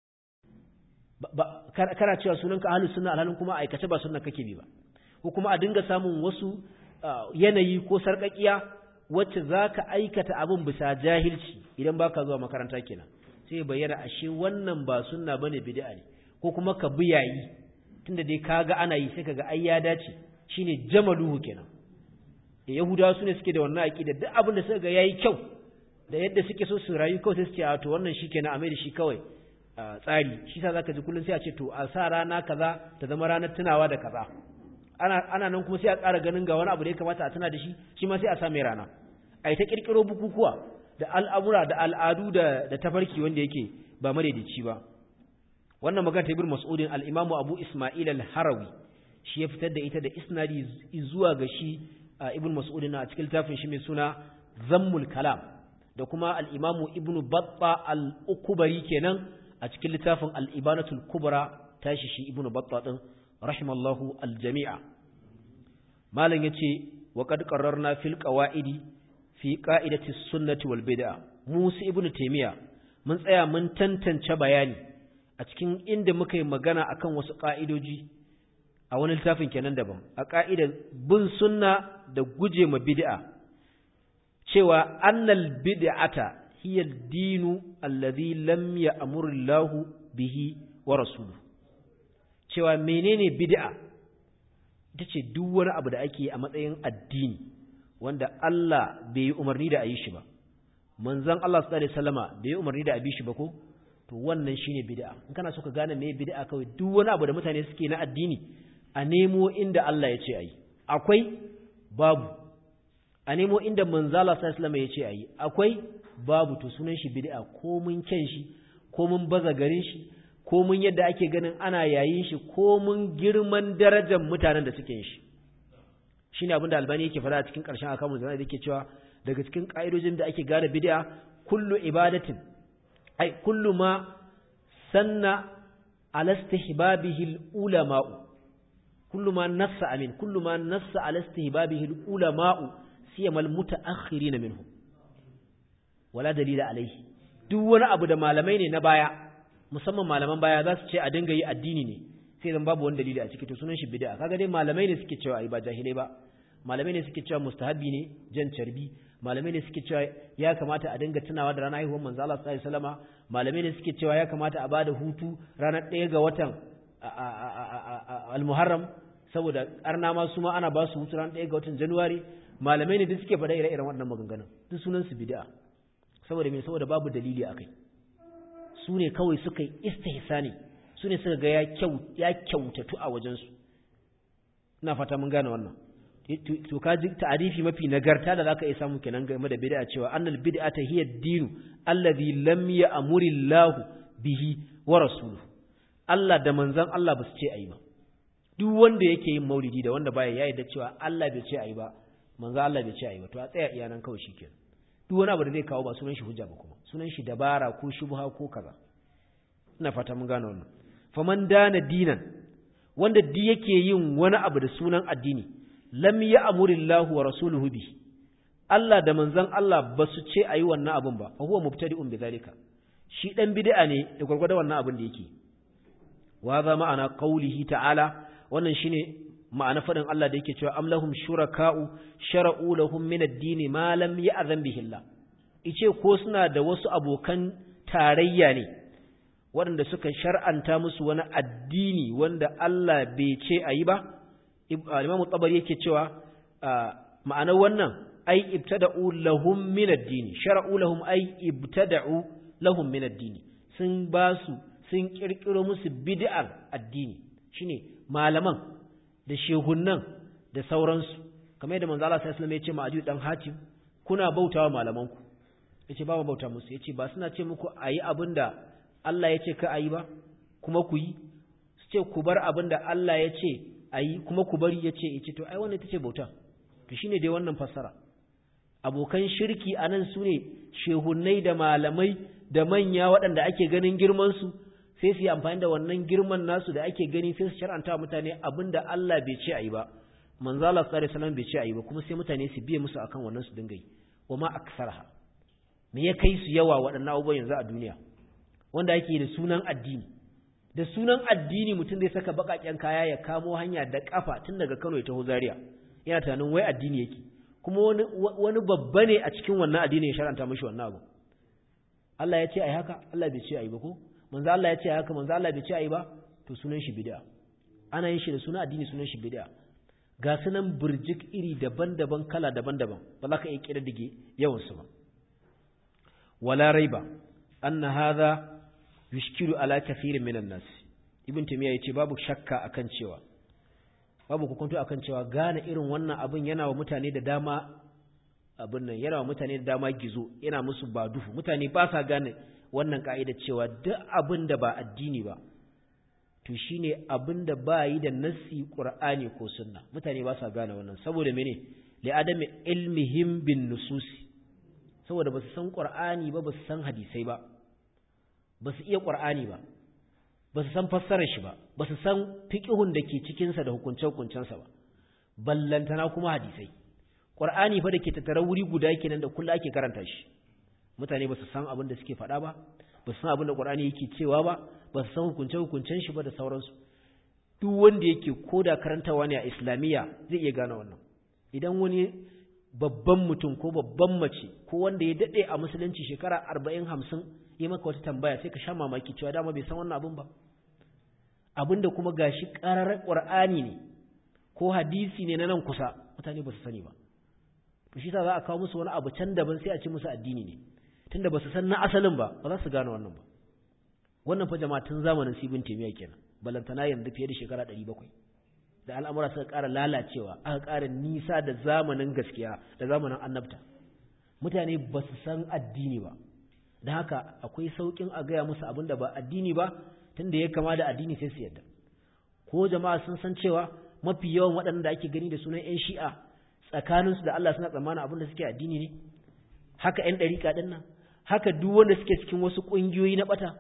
kana cewa sunanka ahlus sunna alhalin kuma aikace ba sunna kake bi ba ko kuma a dinga samun wasu yanayi ko sarƙaƙiya wacce za ka aikata abin bisa jahilci idan ba ka zuwa makaranta kenan sai bayyana ashe wannan ba sunna ba ne bid'a ne ko kuma ka bi yayi tunda dai ka ga ana yi sai ka ga ai ya dace shine jamaluhu kenan yahudawa su ne suke da wannan aƙida duk abin da suka ga yayi kyau da yadda suke so su rayu kawai sai su ce a to wannan shikenan a mai da shi kawai tsari shi sa zaka ji kullum sai a ce to a sa rana kaza ta zama ranar tunawa da kaza ana ana nan kuma sai a ƙara ganin ga wani abu da ya kamata a tuna da shi shi ma sai a sa mai rana ai ta kirkiro bukukuwa da al'amura da al'adu da da tafarki wanda yake ba madaidaici ba wannan magana ta ibn mas'udin al-imamu abu isma'il al-harawi shi ya fitar da ita da isnadi zuwa ga shi ibn mas'udin a cikin littafin shi mai suna zammul kalam da kuma al-imamu ibn batta al-ukubari kenan a cikin littafin al-ibanatul kubra tashi shi ibn batta din rahimallahu al-jami'a malam yace wa qad qarrarna fil qawaidi fi qa'idati sunnati wal bid'a musu ibn taymiya mun tsaya mun tantance bayani a cikin inda muka yi magana akan wasu ƙa'idoji a wani littafin kenan daban a ƙa'idar bin sunna da guje ma bid'a cewa annal bid'ata hiya dinu allazi lam ya'muru Allah bihi wa rasuluhu cewa menene bid'a ita ce duk wani abu da ake a matsayin addini wanda Allah bai yi umarni da a yi shi ba manzon Allah sallallahu alaihi wasallama bai yi umarni da a bi shi ba ko to wannan shine bid'a in kana so ka gane me bid'a kawai duk wani abu da mutane suke na addini a nemo inda Allah ya ce ayi akwai babu a nemo inda manzala sallallahu alaihi ya ce ayi akwai babu to sunan shi bid'a ko mun kyan shi ko mun baza garin shi ko mun yadda ake ganin ana yayin shi ko mun girman darajar mutanen da suke yin shi shine abin da albani yake faɗa a cikin ƙarshen akamun zama da yake cewa daga cikin ƙa'idojin da ake gane bid'a kullu ibadatin ai kullu ma sanna ala istihbabihi al-ulama'u kullu ma nassa amin kullu ma nassa ala istihbabihi al-ulama'u siyama al-mutaakhirin minhum wala dalila alaihi duk wani abu da malamai ne na baya musamman malaman baya za su ce a dinga yi addini ne sai zan babu wani dalili a ciki to sunan shi bid'a kaga dai malamai ne suke cewa ai ba jahilai ba malamai ne suke cewa mustahabi ne jan carbi malamai ne suke cewa ya kamata a dinga tunawa da ranar haihuwar manzo Allah sallallahu alaihi wasallama malamai ne suke cewa ya kamata a bada hutu ranar ɗaya ga watan al-Muharram saboda arna ma su ma ana ba su hutu ranar ɗaya ga watan Januwari malamai ne duk suke faɗa ire-iren waɗannan maganganun duk sunan su bid'a saboda me saboda babu dalili akai su ne kawai suka yi istihsani su ne suka ga ya kyautatu a wajensu ina fata mun gane wannan to ka ji ta'arifi mafi nagarta da zaka iya samu kenan game da bid'a cewa annal bid'ata hiya ad-dinu alladhi lam ya'muri Allah bihi wa rasuluhu Allah da manzon Allah ba su ce ayi ba duk wanda yake yin maulidi da wanda baya yayi da cewa Allah bai ce ayi ba manzon Allah bai ce ayi ba to a tsaya iyanan kawai shikenan duk wani abu da zai kawo ba sunan shi hujja ba kuma sunan shi dabara ko shubha ko kaza ina fata mun gane wannan faman dana dinan wanda di yake yin wani abu da sunan addini lam ya'murillahu wa rasuluhu bi Allah da manzon Allah ba su ce ayi wannan abun ba fa huwa mubtadi'un bidhalika shi dan bid'a ne da gurgurda wannan abun da yake wa za ma'ana qaulihi ta'ala wannan shine ma'ana fadin Allah da yake cewa am lahum shuraka'u shara'u lahum min ad-din ma lam ya'zan bihi Allah ice ko suna da wasu abokan tarayya ne waɗanda suka shar'anta musu wani addini wanda Allah bai ce a yi ba, Imam Tabari yake cewa ma'anar wannan ay ibtada'u lahum min ad-din shara'u lahum ay ibtada'u lahum min ad-din sun ba su sun kirkiro musu bid'ar addini shine malaman da shehunnan da sauransu kamar yadda manzo Allah sallallahu alaihi wasallam ya ce ma Adi dan Hatim kuna bautawa malamanku yace ba bauta musu yace ba suna ce muku ayi abinda Allah ya ce ka ayi ba kuma ku yi su ce ku bar abinda Allah ya ce ayi kuma ku bari yace yace to ai wannan ita ce bauta to shine dai wannan fassara abokan shirki anan sune shehunnai da malamai da manya waɗanda ake ganin girman su sai su yi amfani da wannan girman nasu da ake gani sai su shar'anta mutane abinda Allah bai ce ayi ba manzo Allah sallallahu alaihi wasallam bai ce ayi ba kuma sai mutane su biye musu akan wannan su dinga yi wa ma aksarha me ya kai su yawa waɗannan abubuwan yanzu a duniya wanda ake da sunan addini da sunan addini mutum zai saka baƙaƙen kaya ya kamo hanya da ƙafa tun daga Kano ya taho Zaria yana tunanin wai addini yake kuma wani wani babba ne a cikin wannan addini ya sharanta mishi wannan abu Allah ya ce ai haka Allah bai ce ai ba ko manzo Allah ya ce ai haka manzo Allah bai ce ai ba to sunan shi bid'a ana yin shi da sunan addini sunan shi bid'a ga sunan burjik iri daban-daban kala daban-daban ba za ka iya kididdige yawansu ba wala raiba anna hadha yushkilu ala kathirin minan nas ibn taymiya yace babu shakka akan cewa babu hukunto akan cewa gane irin wannan abin yana wa mutane da dama abin nan yana wa mutane da dama gizo yana musu ba duhu mutane ba sa gane wannan ka'ida cewa duk abin da ba addini ba to shine abin da ba yi da nassi qur'ani ko sunna mutane ba sa gane wannan saboda mene li adami ilmihim bin nususi saboda ba su san qur'ani ba ba su san hadisai ba ba su iya qur'ani ba ba su san fassarar shi ba ba su san fiqhun da ke cikin sa da hukunce-hukuncensa ba ballantana kuma hadisai qur'ani fa da ke tattara wuri guda kenan da kullu ake karanta shi mutane ba su san abin da suke faɗa ba ba su san abin da qur'ani yake cewa ba ba su san hukunce-hukuncen shi ba da sauransu duk wanda yake koda karantawa ne a islamiyya zai iya gane wannan idan wani babban mutum ko babban mace ko wanda ya daɗe a musulunci shekara arba'in hamsin ya maka wata tambaya sai ka sha mamaki cewa dama bai san wannan abin ba abin da kuma gashi ƙarar ƙur'ani ne ko hadisi ne na nan kusa mutane ba su sani ba to shi za a kawo musu wani abu can daban sai a ce musu addini ne tunda ba su san na asalin ba ba za su gane wannan ba wannan fa jama'a tun zamanin sibin temiya kenan balantana yanzu fiye da shekara 700 da al'amura suka ƙara lalacewa aka ƙara nisa da zamanin gaskiya da zamanin annabta mutane ba su san addini ba da haka akwai sauƙin a gaya musu abin da ba addini ba tunda ya kama da addini sai su yadda ko jama'a sun san cewa mafi yawan waɗanda ake gani da sunan 'yan shi'a tsakaninsu da Allah suna tsammanin abin da suke addini ne haka 'yan ɗariƙa ɗin nan haka duk wanda suke cikin wasu ƙungiyoyi na ɓata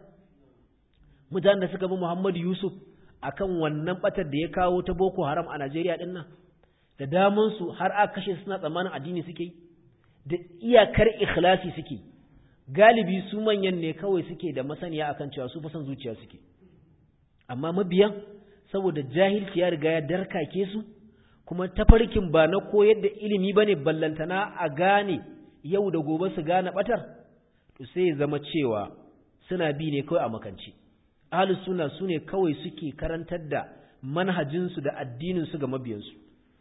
mutanen da suka bi Muhammadu Yusuf akan wannan batar da ya kawo ta Boko Haram a Najeriya din nan da daman su har aka kashe suna tsammanin addini suke da iyakar ikhlasi suke galibi su manyan ne kawai suke da masaniya akan cewa su fa san zuciya suke amma mabiyan saboda jahilci ya riga ya darkake su kuma tafarkin ba na koyar da ilimi bane ballantana a gane yau da gobe su gane batar to sai ya zama cewa suna bi ne kawai a makance ahlus sunna sune kawai suke karantar da manhajinsu da addininsu ga mabiyansu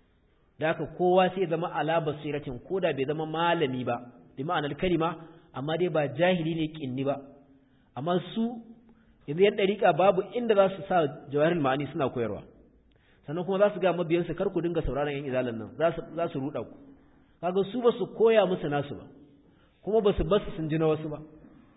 da haka kowa sai zama ala basiratin koda bai zama malami ba bi ma'anar kalima amma dai ba jahili ne kinni ba amma su yanzu yan dariƙa babu inda za su sa jawarin ma'ani suna koyarwa sannan kuma za su ga mabiyansu kar ku dinga sauraron yan izalan nan za su ruɗa ku kaga su ba su koya musu nasu ba kuma ba su basu sun ji na wasu ba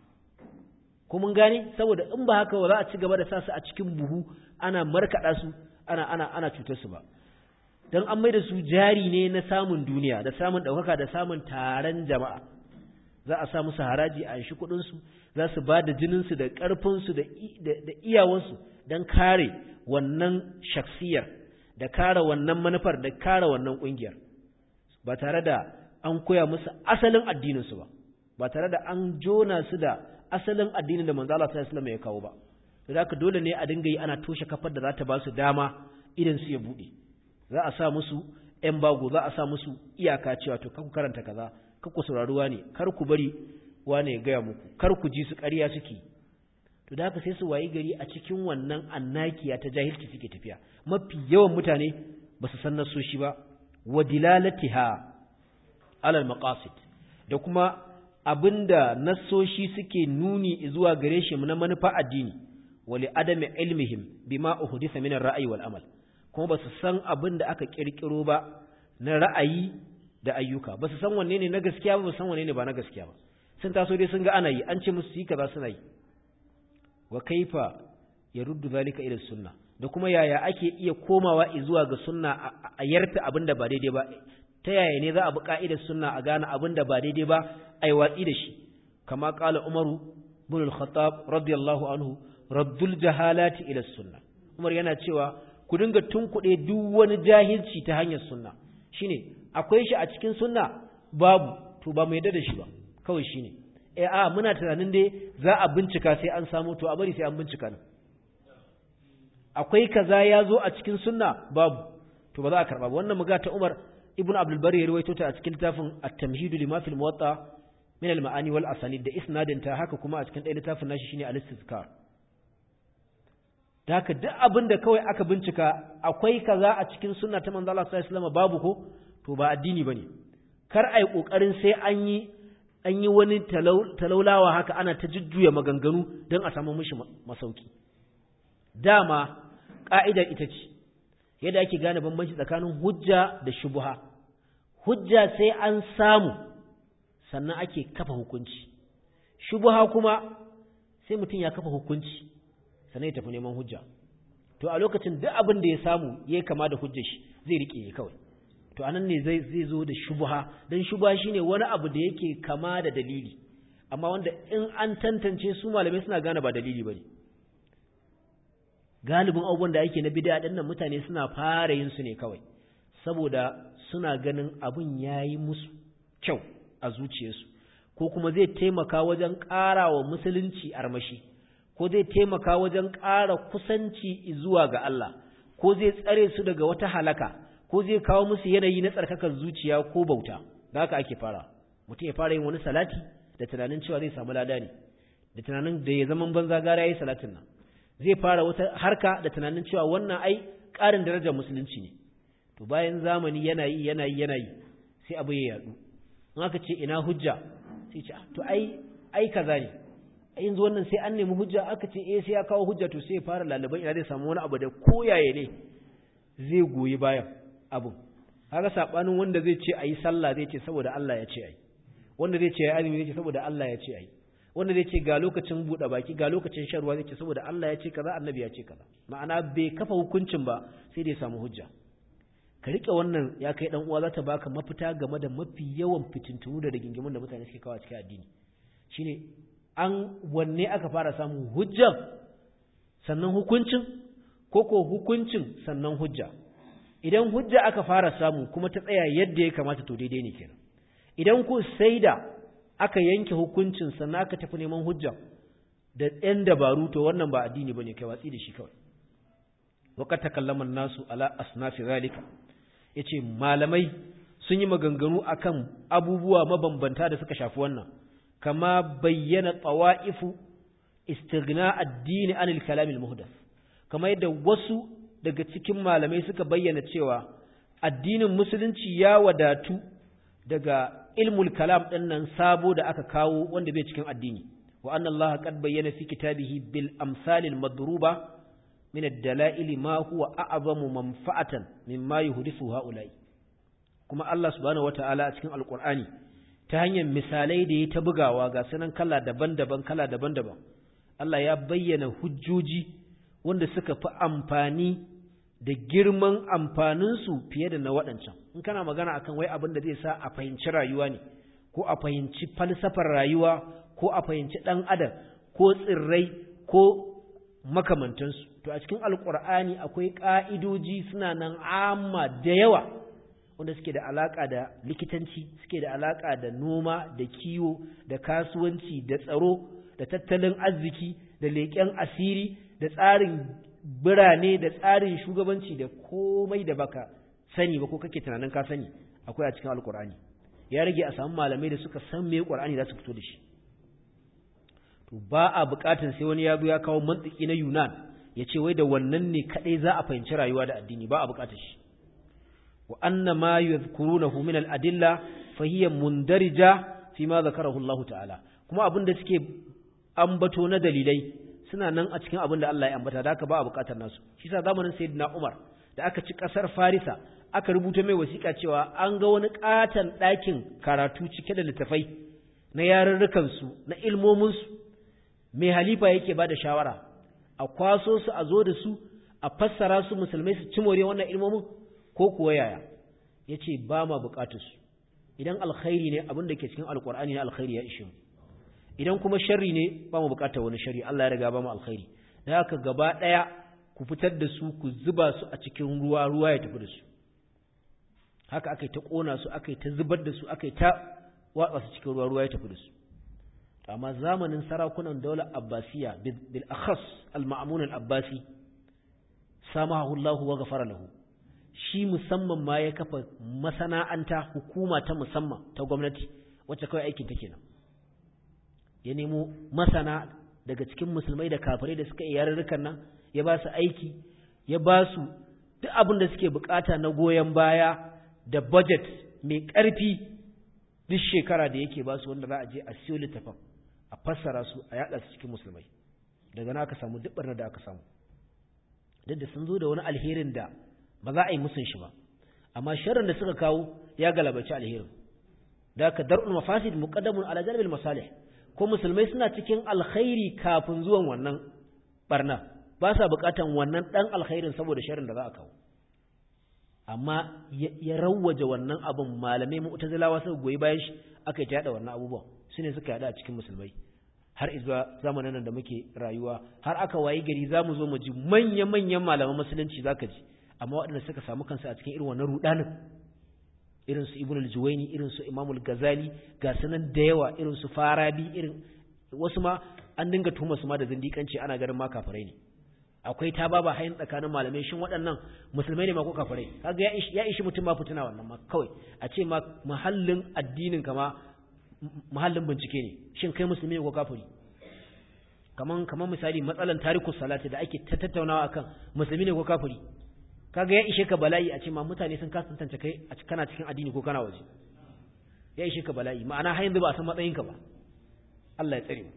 ko mun gane saboda in ba haka ba za a ci gaba da sa su a cikin buhu ana markaɗa su ana ana ana cutar su ba dan an mai da su jari ne na samun duniya da samun ɗaukaka da samun taron jama'a za a sa musu haraji a shi kuɗin su za su ba da jinin su da ƙarfin su da da iyawan su dan kare wannan shaksiyar da kare wannan manufar da kare wannan ƙungiyar ba tare da an koya musu asalin addinin su ba ba tare da an jona su da asalin addinin da manzo Allah sallallahu alaihi wasallam ya kawo ba to haka dole ne a dinga yi ana toshe kafar da za ta ba su dama idan su ya bude za a sa musu ƴan bago za a sa musu iyaka cewa to kar ku karanta kaza kar ku saurari wani kar ku bari wani ya gaya muku kar ku ji su ƙarya suke to da haka sai su wayi gari a cikin wannan annakiya ta jahilci suke tafiya mafi yawan mutane ba su san nasoshi ba wa dilalatiha alal maqasid da kuma abinda nassoshi suke nuni zuwa gare shi na manufa addini wali adami ilmihim bima uhdisa min ar-ra'yi wal amal kuma basu san abinda aka kirkiro ba na ra'ayi da ayyuka basu san wanne ne na gaskiya ba basu san wanne ne ba na gaskiya ba sun taso dai sun ga ana yi an ce musu yi kaza suna yi wa kaifa yaruddu zalika ila sunna da kuma yaya ake iya komawa zuwa ga sunna a yarta abinda ba daidai ba ta yaya ne za a bi ka'idar sunna a gane abinda ba daidai ba ai watsi da shi kama qala umaru ibn al-khattab radiyallahu anhu raddul jahalati ila sunna umar yana cewa ku dinga tunkuɗe duk wani jahilci ta hanyar sunna shine akwai shi a cikin sunna babu to ba mu yadda da shi ba kawai shine eh a muna tunanin dai za a bincika sai an samu to a bari sai an bincika ne akwai kaza ya zo a cikin sunna babu to ba za a karba ba wannan muga ta Umar ibn Abdul Bari ya rawaito ta a cikin littafin At-Tamhid lima fil Muwatta min al-ma'ani wal asanid da isnadin ta haka kuma a cikin ɗaya littafin nashi shine al-Istizkar da haka duk abin da kawai aka bincika akwai kaza a cikin sunna ta manzo Allah sallallahu alaihi wasallam babu ko to ba addini bane kar ai kokarin sai an yi an yi wani talaulawa haka ana ta jujjuya maganganu don a samu mishi masauki dama ƙa'idar ita ce yadda ake gane bambanci tsakanin hujja da shubuha hujja sai an samu sannan ake kafa hukunci shubuha kuma sai mutum ya kafa hukunci sannan ya tafi neman hujja to a lokacin duk abin da ya samu ya kama da hujjar shi zai rike ya kawai to anan ne zai zai zo da shubha dan shubha shine wani abu da yake kama da dalili amma wanda in an tantance su malamai suna gane ba dalili bane galibin abubuwan da ake na bid'a din nan mutane suna fara yin su ne kawai saboda suna ganin abun yayi musu kyau a zuciyarsu ko kuma zai taimaka wajen ƙara wa musulunci armashi ko zai taimaka wajen ƙara kusanci zuwa ga Allah ko zai tsare su daga wata halaka ko zai kawo musu yanayi na tsarkakar zuciya ko bauta da haka ake fara mutum ya fara yin wani salati da tunanin cewa zai samu lada ne da tunanin da ya zaman banza gara yayi salatin nan zai fara wata harka da tunanin cewa wannan ai ƙarin darajar musulunci ne to bayan zamani yana yi yana yi yana yi sai abu ya yadu in aka ce ina hujja sai ce to ai ai kaza ne yanzu wannan sai an nemi hujja aka ce eh sai ya kawo hujja to sai ya fara lalaban ina zai samu wani abu da koyaye ne zai goyi bayan abun haka sabanin wanda zai ce ayi sallah zai ce saboda Allah ya ce ayi wanda zai ce ayi azumi zai ce saboda Allah ya ce ayi wanda zai ce ga lokacin buɗe baki ga lokacin shan ruwa zai ce saboda Allah ya ce kaza annabi ya ce kaza ma'ana bai kafa hukuncin ba sai dai samu hujja ka rike wannan ya kai dan uwa za ta baka mafita game da mafi yawan fitintunu da rigingimun da mutane suke kawo cikin addini shine an wanne aka fara samun hujjan sannan hukuncin ko ko hukuncin sannan hujja idan hujja aka fara samu kuma ta tsaya yadda ya kamata to daidai ne kenan idan ku sai da aka yanke hukuncin sannan aka tafi neman hujja da ɗan dabaru to wannan ba addini bane kai watsi da shi kawai waqad takallama nasu ala asnafi zalika yace malamai sun yi maganganu akan abubuwa mabambanta da suka shafi wannan kama bayyana tawa'ifu istighna addini anil kalamil muhdath kama yadda wasu daga cikin malamai suka bayyana cewa addinin musulunci ya wadatu daga ilmul kalam din nan sabo da aka kawo wanda bai cikin addini wa anna allaha qad bayyana fi kitabihi bil amsalil madruba min ad-dala'il ma huwa a'zamu manfa'atan mimma yuhdithu ha'ula'i kuma Allah subhanahu wata'ala a cikin alqur'ani ta hanyar misalai da ya ta bugawa ga sanan kala daban-daban kala daban-daban Allah ya bayyana hujjoji wanda suka fi amfani da girman amfaninsu fiye da na waɗancan in kana magana akan wai abin da zai sa a fahimci rayuwa ne ko a fahimci falsafar rayuwa ko a fahimci ɗan adam ko tsirrai ko makamantansu to a cikin alkur'ani akwai ƙa'idoji suna nan amma da yawa wanda suke da alaƙa da likitanci suke da alaƙa da noma da kiwo da kasuwanci da tsaro da tattalin arziki da leƙen asiri da tsarin birane da tsarin shugabanci da komai da baka sani ba ko kake tunanin ka sani akwai a cikin alkur'ani ya rage a samu malamai da suka san me qur'ani za su fito da shi to ba a buƙatar sai wani ya zo ya kawo mantiki na yunan ya ce wai da wannan ne kadai za a fahimci rayuwa da addini ba a buƙatar shi wa anna ma yadhkurunahu min al-adilla fahiyya mundarija fi ma zakarahu Allah ta'ala kuma abin da suke ambato na dalilai suna nan a cikin abin da Allah ya ambata da haka ba a bukatar nasu shi sa zamanin sayyidina Umar da aka ci kasar Farisa aka rubuta mai wasiƙa cewa an ga wani katon ɗakin karatu cike da littafai na yarurrukan su na ilmomin su mai halifa yake ba da shawara a kwaso su a zo da su a fassara su musulmai su ci more wannan ilmomin ko kuwa yaya yace ba ma bukatar su idan alkhairi ne abin da ke cikin alkur'ani na alkhairi ya ishe mu idan kuma sharri ne ba mu bukatar wani sharri Allah ya riga ba mu alkhairi da haka gaba daya ku fitar da su ku zuba su a cikin ruwa ruwa ya tafi da su haka akai ta kona su akai ta zubar da su akai ta watsa su cikin ruwa ruwa ya tafi da su amma zamanin sarakunan daular abbasiya bil akhas al ma'mun al abbasi samahu Allah wa ghafara lahu shi musamman ma ya kafa masana'anta hukuma ta musamman ta gwamnati wacce kawai aikin ta kenan ya nemo masana daga cikin musulmai da kafirai da suka iya yarurrukan nan ya ba su aiki ya ba su duk abin da suke bukata na goyon baya da budget mai ƙarfi duk shekara da yake ba su wanda za a je a siyo littafin a fassara su a yaɗa su cikin musulmai daga na aka samu duk barna da aka samu duk da sun zo da wani alherin da ba za a yi musun shi ba amma sharrin da suka kawo ya galabaci alherin da aka dar'ul mafasid muqaddamun ala jalbil masalih ko musulmai suna cikin alkhairi kafin zuwan wannan barna ba sa bukatan wannan dan alkhairin saboda sharrin da za a kawo amma ya rawwaje wannan abin malamai mu'tazilawa suka goyi bayan shi aka yi yada wannan abubuwan su ne suka yada a cikin musulmai har izuwa zamanin nan da muke rayuwa har aka wayi gari za mu zo mu ji manya-manyan malaman musulunci zaka ji amma waɗanda suka samu kansu a cikin irin wannan rudanin irin su ibn al-juwayni irin su imamul gazali ga sanan da yawa irin su farabi irin wasu ma an dinga tuhuma su ma da zindikanci ana ganin ma kafirai ne akwai ta baba hayin tsakanin malamai shin waɗannan musulmai ne ma ko kafirai kaga ya ishi ya ishi mutum ma fitina wannan ma kawai a ce ma mahallin addinin ka ma mahallin bincike ne shin kai musulmi ne ko kafiri kaman kaman misali matsalan tarikus salati da ake tattaunawa akan musulmi ne ko kafiri kaga ya ishe ka bala'i a ce ma mutane sun kasa tantance kai a kana cikin addini ko kana waje ya ishe ka bala'i ma'ana har yanzu ba a san matsayin ka ba Allah ya tsare mu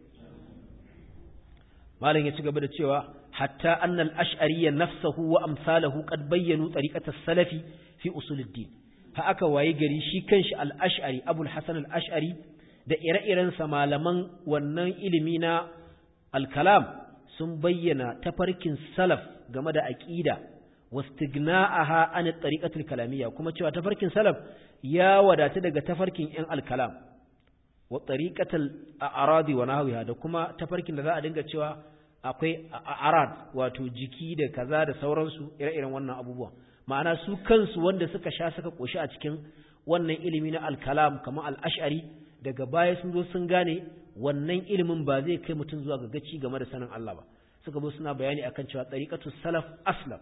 malam ya ci gaba da cewa hatta annal ash'ariyya nafsuhu wa amsaluhu qad bayyanu tariqata salafi fi usuluddin ha aka waye gari shi kanshi al-ash'ari abul hasan al-ash'ari da ire-iren sa malaman wannan ilimi na al-kalam sun bayyana tafarkin salaf game da aqida واستغناءها عن الطريقة الكلامية كما cewa tafarkin salaf ya wadata daga tafarkin yan al-kalam wa tariqatul a'radi wa nahwiha da kuma tafarkin da za a dinga cewa akwai a'rad wato jiki da kaza da sauransu ire-iren wannan abubuwa ma'ana su kansu wanda suka sha suka koshi a cikin wannan ilimi na al-kalam kamar al-ash'ari daga baya sun zo sun gane wannan ilimin ba zai kai mutum zuwa ga gaci game da sanin Allah ba suka zo suna bayani akan cewa tariqatus salaf aslam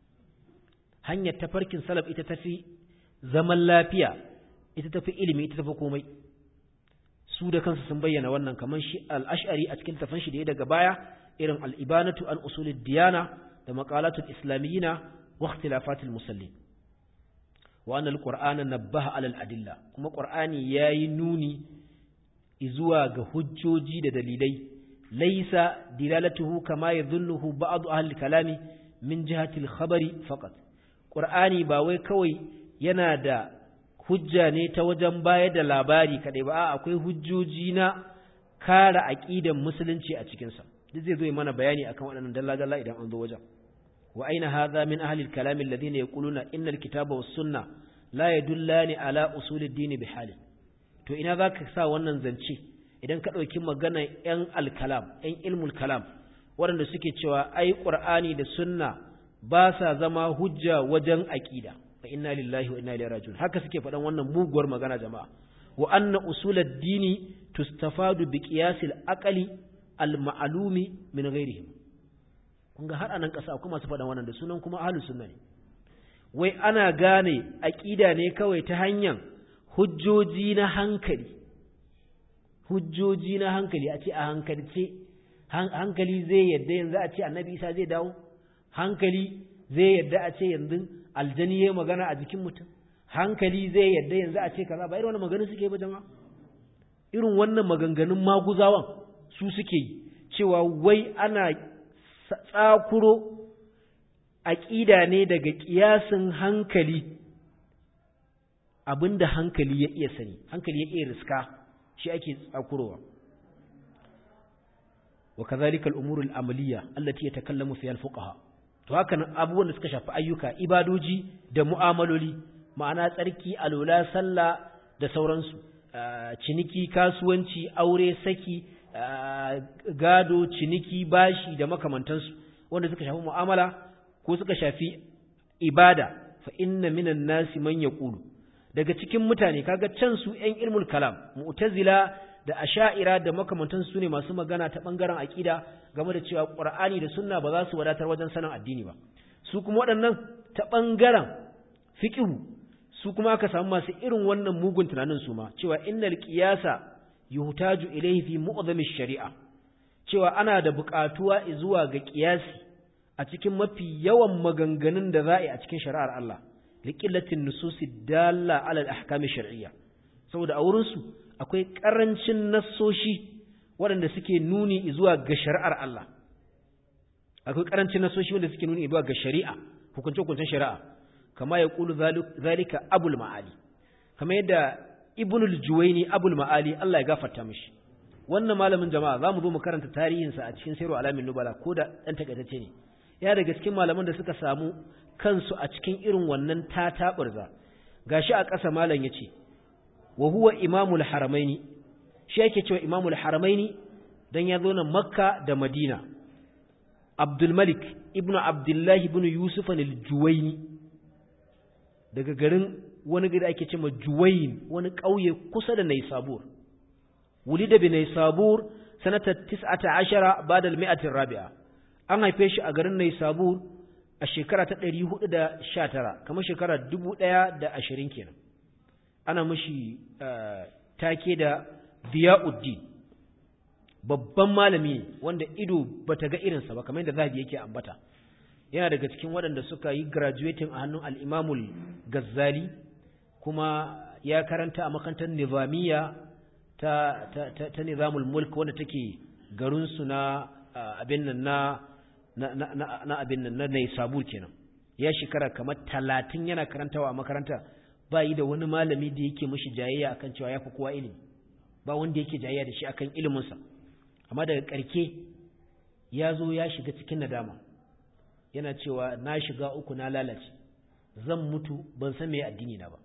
hanyar tafarkin salaf ita tafi zaman lafiya ita tafi ilimi ita tafi komai su da kansu sun bayyana wannan kamar shi al-ash'ari a cikin tafan shi da ya daga baya irin al-ibanatu an usulid diyana da maqalatul islamiyina wa ikhtilafatil musallin wa anna al-qur'ana nabbaha ala al-adilla kuma qur'ani yayi nuni zuwa ga hujjoji da dalilai laysa dilalatuhu kama yadhunnuhu ba'd ahli kalami min jihati al-khabari faqat Ƙur'ani ba wai kawai yana da hujja ne ta wajen bayar da labari kaɗai ba, akwai hujjoji na kare aƙidan musulunci a cikinsa. Duk zai zo mana bayani akan waɗannan dalla-dalla idan an zo wajen. Wa aina hadha min ahli al-kalam alladhina yaquluna inna al-kitaba was sunna la yadullani ala usul ad-din bi halin. To ina zaka sa wannan zance idan ka ɗauki magana ‘yan al-kalam, ‘yan ilmul kalam, waɗanda suke cewa ai Ƙur'ani da sunna ba sa zama hujja wajen aƙida fa inna lillahi wa inna ilaihi raji'un haka suke faɗan wannan muguwar magana jama'a wa anna usulad dini tustafadu bi qiyasil aqli al ma'lumi min ghairihim kun ga har anan ƙasa akwai masu faɗan wannan da sunan kuma ahlus sunna ne wai ana gane aƙida ne kawai ta hanyar hujjoji na hankali hujjoji na hankali a ce a hankalce hankali zai yadda yanzu a ce annabi isa zai dawo hankali zai yadda a ce yanzu aljani ya magana a jikin mutum hankali zai yadda yanzu a ce kaza ba irin wannan maganin suke ba jama'a irin wannan maganganun maguzawan su suke yi cewa wai ana tsakuro aƙida ne daga ƙiyasin hankali abinda hankali ya iya sani hankali ya iya riska shi ake tsakurowa wa kazalika al-umur al-amaliyya allati yatakallamu fiha al-fuqaha to haka nan abubuwan da suka shafi ayyuka ibadoji da mu'amaloli ma'ana tsarki alola sallah da sauransu ciniki kasuwanci aure saki gado ciniki bashi da makamantansu wanda suka shafi mu'amala ko suka shafi ibada fa inna minan nasi man yaqulu daga cikin mutane kaga can su ƴan ilmul kalam mu'tazila da asha'ira da makamantansu sune masu magana ta bangaren aqida game da cewa qur'ani da sunna ba za su wadatar wajen sanin addini ba su kuma waɗannan ta bangaren fiqhu su kuma aka samu masu irin wannan mugun tunanin su ma cewa innal qiyasa yuhtaju ilayhi fi mu'zami shari'a cewa ana da buƙatuwa zuwa ga qiyasi a cikin mafi yawan maganganun da za'i a cikin shari'ar Allah liqillatin nususi dalla ala al-ahkam shar'iyya saboda a wurin su akwai karancin nassoshi waɗanda suke nuni zuwa ga shari'ar Allah akwai karancin nassoshi wanda suke nuni zuwa ga shari'a hukunce-hukuncen shari'a kama ya kulu zalika abul ma'ali kama yadda ibnul juwaini abul ma'ali Allah ya gafarta mishi wannan malamin jama'a zamu zo mu karanta tarihinsa a cikin sayru alamin nubala ko da dan takaitacce ne ya daga cikin malaman da suka samu kansu a cikin irin wannan tataburza gashi a ƙasa malam yace wa huwa imamul haramaini shi yake cewa imamul haramaini dan ya zo na makka da madina abdul malik ibnu abdullahi ibnu yusuf al-juwaini daga garin wani gari ake cewa juwain wani ƙauye kusa da naisabur wulida bi naisabur sanata 19 ba'da al-mi'ati rabi'a an haife shi a garin naisabur a shekara ta 419 kamar shekara 1020 kenan ana mashi take da Diyauddin babban malami wanda ido bata ga irinsa ba kamar yadda zabi yake ambata yana daga cikin waɗanda suka yi graduating a hannun al-Imamul Gazzali kuma ya karanta a makarantar Nizamiya ta ta ta, ta Nizamul Mulk wanda take garin su na abin nan na na na, na abin nan na Naisabur kenan ya shekara kamar 30 yana karantawa a makaranta ba yi da wani malami da yake mashi jayayya akan cewa ya fi kowa ilimi ba wanda yake jayayya da shi akan iliminsa amma daga ƙarke ya zo ya shiga cikin nadama yana cewa na shiga uku na lalace zan mutu ban san me addini na ba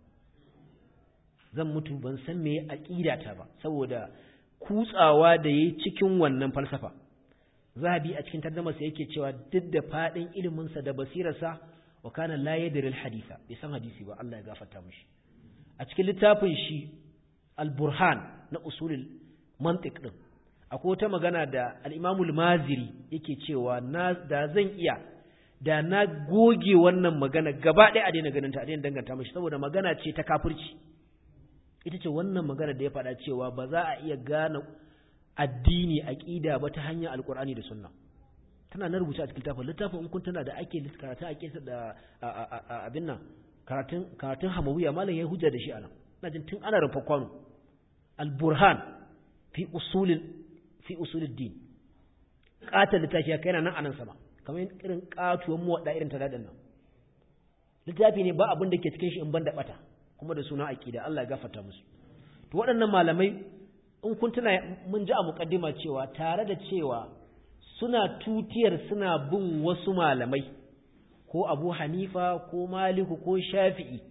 zan mutu ban san me aqidata ba saboda kutsawa da yayi cikin wannan falsafa zahabi a cikin tarjumarsa yake cewa duk da fadin iliminsa da basirarsa wa kana la yadri al-haditha bai san hadisi ba Allah ya gafarta mishi a cikin littafin shi al-burhan na usulul mantiq din akwai wata magana da al-Imam al-Maziri yake cewa na da zan iya da na goge wannan magana gaba ɗaya a daina ganin ta a daina danganta mishi saboda magana ce ta kafirci ita ce wannan magana da ya faɗa cewa ba za a iya gane addini aqida ba ta hanyar alqur'ani da sunna tana na rubuce a cikin littafin littafin in kun tana da ake karatu ake da abin nan karatun karatun hamawiya malam ya hujja da shi anan ina jin tun ana rufa kwano al-burhan fi usulil fi usulid din qatal littafi kai nan anan sama kamar irin katuwan muwadda irin ta dadin nan littafi ne ba abin da ke cikin shi in banda bata kuma da suna aqida Allah ya gafarta musu to waɗannan malamai in kun tuna mun ji a muqaddima cewa tare da cewa suna tutiyar suna bin wasu malamai ko abu hanifa ko maliku ko shafi'i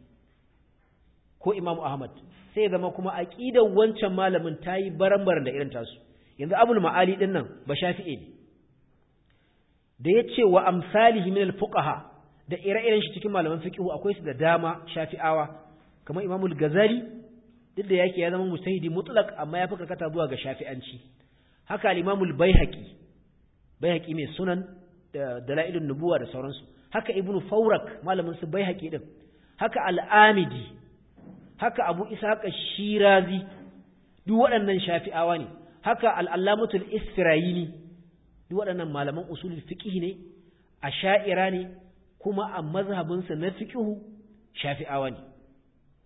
ko imamu ahmad sai zama kuma aƙidar wancan malamin ta yi barambar da irin tasu yanzu abul ma'ali ɗin nan ba shafi'i ne da ya ce wa amsalihi min fuqaha da ire-iren shi cikin malaman fiqhu akwai su da dama shafi'awa kamar imamul gazali duk da yake ya zama mustahidi mutlaq amma ya fi karkata zuwa ga shafi'anci haka al-imamul baihaqi baihaqi mai sunan da dalailun nubuwa da sauransu haka ibnu fawrak malamin su baihaqi din haka al-amidi haka abu ishaq shirazi duk waɗannan shafi'awa ne haka al-allamatul isfirayini duk waɗannan malaman usulul fiqh ne asha'ira ne kuma a mazhabin sa na fiqh shafi'awa ne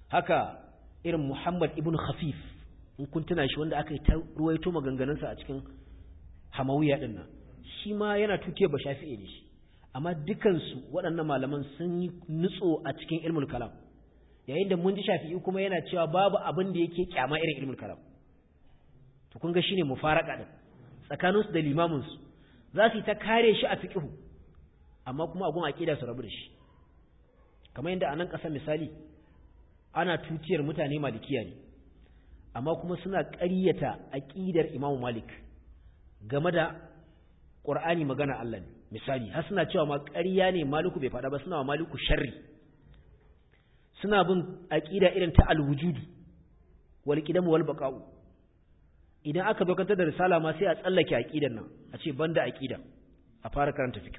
haka irin Muhammad ibn Khafif in kun tuna shi wanda aka yi ta ruwaito maganganunsa a cikin Hamawiya din nan shi ma yana tuke ba shafi'i ne shi amma dukansu waɗannan malaman sun yi nutso a cikin ilmul kalam yayin da mun ji shafi'i kuma yana cewa babu abin da yake kyama irin ilmul kalam to kun ga shine mufaraka din tsakaninsu da limaminsu za su yi ta kare shi a fiqhu amma kuma agun aqida su rabu da shi kamar yadda a nan ƙasa misali ana tutiyar mutane malikiya ne amma kuma suna ƙaryata aqidar Imam Malik game da Qur'ani magana Allah ne misali har suna cewa ma ƙarya ne Maliku bai faɗa ba suna wa Maliku sharri suna bin aqida irin ta al-wujudi wal qidam wal baqa'u idan aka bakantar da risala ma sai a tsallake aqidan nan a ce banda aqida a fara karanta fiqh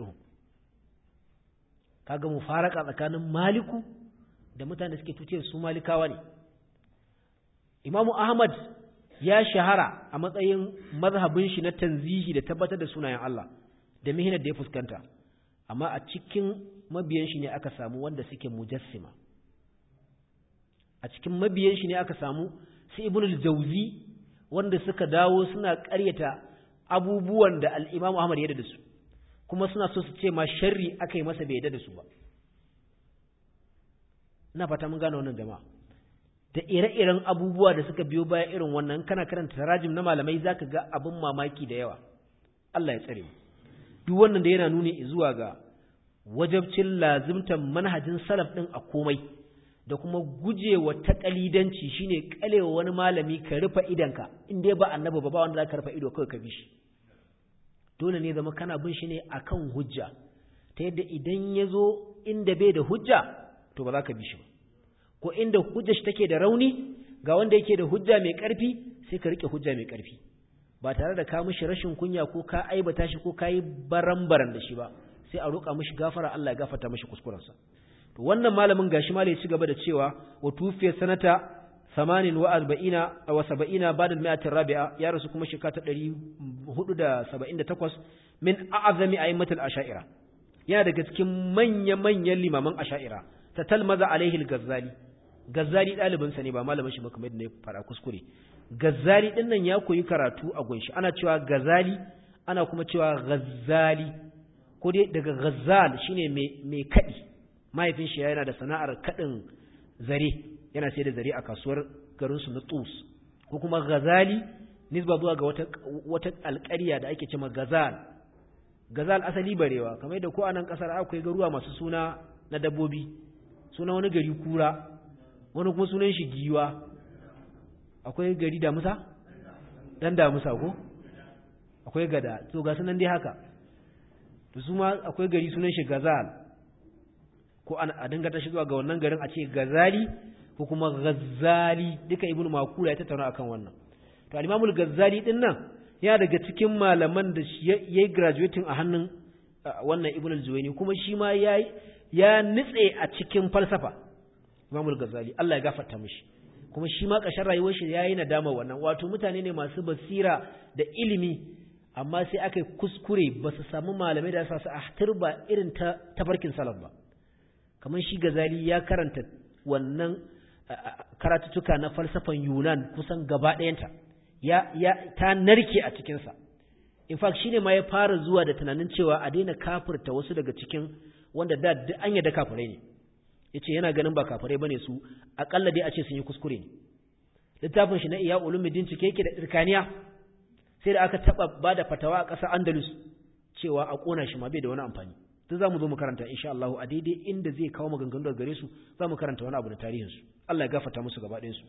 kaga mu faraka tsakanin maliku da mutane da suke tuce su malikawa ne imamu ahmad ya shahara a matsayin mazhabin shi na tanzihi da tabbatar da sunayen Allah da mihinar da ya fuskanta amma a cikin mabiyan shi ne aka samu wanda suke mujassima a cikin mabiyan shi ne aka samu su ibnul jauzi wanda suka dawo suna ƙaryata abubuwan da al-Imam Ahmad ya da su kuma suna so su ce ma sharri aka yi masa bai yadda da su ba ina fata mun gane wannan jama'a da ire-iren abubuwa da suka biyo baya irin wannan kana karanta tarajim na malamai zaka ga abin mamaki da yawa Allah ya tsare mu duk wannan da yana nuni zuwa ga wajabcin lazimtan manhajin salaf din a komai da kuma gujewa taƙalidanci shine kalewa wani malami ka rufe idanka in dai ba annabi ba ba wanda zaka rufe ido kawai ka bi shi dole ne zama kana bin shi ne akan hujja ta yadda idan ya zo inda bai da hujja to ba za ka bi shi ba ko inda hujja shi take da rauni ga wanda yake da hujja mai ƙarfi sai ka rike hujja mai ƙarfi ba tare da ka mishi rashin kunya ko ka aibata shi ko ka yi baran-baran da shi ba sai a roƙa mishi gafara Allah ya gafarta mishi kuskurensa to wannan malamin gashi ma ya ci gaba da cewa wa tufiya sanata 48 wa 70 ba'da al-mi'ati rabi'a ya rasu kuma shekara ta 478 min a'zami a'immat al-asha'ira yana daga cikin manya-manyan limaman asha'ira ta talmaza alaihi al-ghazali ghazali dalibin sa ne ba malamin shi ba kamar yadda ya fara kuskure ghazali din nan ya koyi karatu a gunshi ana cewa ghazali ana kuma cewa ghazali ko dai daga ghazal shine mai mai kadi mahaifin shi yana da sana'ar kadin zare yana sai da zare a kasuwar garin su na Tus ko kuma ghazali nisba zuwa ga wata wata alƙarya da ake cewa ghazal ghazal asali barewa kamar da ko anan kasar akwai garuwa masu suna na dabbobi suna wani gari kura wani kuma sunan shi giwa akwai gari damusa dan damusa ko akwai gada to ga sunan dai haka to su ma akwai gari sunan shi gazal ko a dinga ta zuwa ga wannan garin a ce gazali ko kuma gazzali duka ibnu makura ya tattauna akan wannan to al-imamul gazzali din nan ya daga cikin malaman da yayi graduating a hannun wannan ibnu al-juwayni kuma shi ma yayi ya nitse a cikin falsafa imamul gazzali Allah ya gafarta mishi kuma shi ma ƙarshen rayuwar shi yayi nadama wannan wato mutane ne masu basira da ilimi amma sai aka kuskure ba su samu malamai da su a turba irin ta tafarkin salaf ba kamar shi gazali ya karanta wannan karatutuka na falsafan Yunan kusan gaba ɗayanta ya ya ta narke a cikin sa in fact shine ma ya fara zuwa da tunanin cewa a daina kafirta wasu daga cikin wanda da an yadda kafirai ne yace yana ganin ba kafirai bane su akalla dai a ce sun yi kuskure ne littafin shi na iya ulumuddin cike yake da tsirkaniya sai da aka taba bada fatawa a ƙasar Andalus cewa a kona shi ma bai da wani amfani duk zamu zo mu karanta insha Allah a daidai inda zai kawo maganganu daga gare su zamu karanta wani abu da tarihin su Allah ya gafarta musu gaba ɗayan su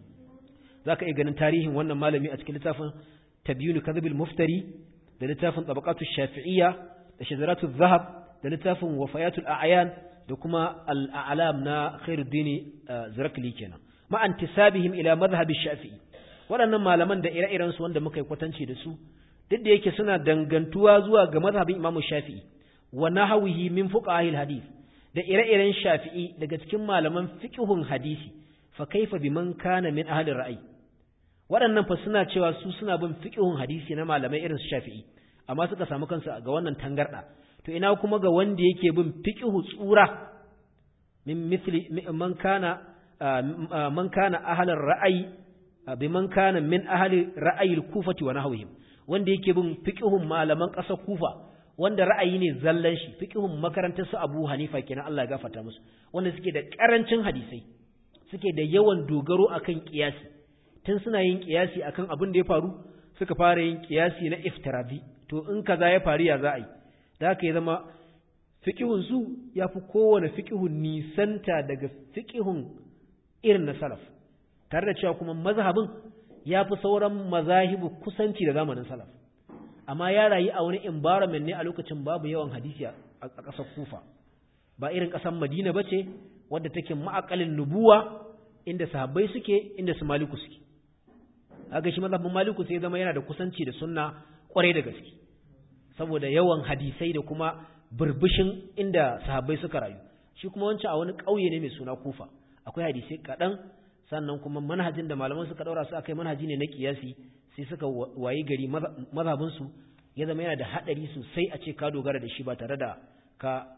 zaka iya ganin tarihin wannan malami a cikin littafin tabyinu kadhibil muftari da littafin tabaqatu shafi'iyya da shajaratu dhahab da littafin wafayatul a'yan da kuma al'alam na khairuddin zirakli kenan ma antisabihim ila madhhabi shafi'i waɗannan malaman da ire-iren su wanda muka yi kwatanci da su duk da yake suna dangantuwa zuwa ga madhhabin imam shafi'i wa nahwihi min fuqahil hadith da ire-iren shafi'i daga cikin malaman fiqhun hadisi fa kaifa biman kana min ahli ra'ayi waɗannan fa suna cewa su suna bin fiqhun hadisi na malamai irin su shafi'i amma suka samu kansu ga wannan tangarda to ina kuma ga wanda yake bin fiqhu tsura min mithli man kana man kana ahlan ra'ayi bi man kana min ahli ra'ayi al-kufati wa nahwihim wanda yake bin fiqhun malaman ƙasar kufa wanda ra'ayi ne zallan shi fiqhun makarantar su Abu Hanifa kenan Allah ya gafarta musu wanda suke da karancin hadisai suke da yawan dogaro akan kiyasi tun suna yin kiyasi akan abin da ya faru suka fara yin kiyasi na iftirabi to in kaza ya faru ya za a yi da haka ya zama fiqhun su yafi kowane fiqhun nisanta daga fiqhun irin na salaf tare da cewa kuma mazhabin yafi sauran mazahibu kusanci da zamanin salaf amma ya rayu a wani environment ne a lokacin babu yawan hadisi a ƙasar kufa ba irin ƙasar madina ba ce wadda take ma'akalin nubuwa inda sahabbai suke inda su maliku suke haka shi mazhabin maliku sai zama yana da kusanci da sunna kwarai da gaske saboda yawan hadisai da kuma burbushin inda sahabbai suka rayu shi kuma wancan a wani ƙauye ne mai suna kufa akwai hadisai kaɗan sannan kuma manhajin da malaman suka ɗaura su akai manhaji ne na kiyasi sai suka wayi gari mazhabinsu ya zama yana da haɗari sosai a ce ka dogara da shi ba tare da ka,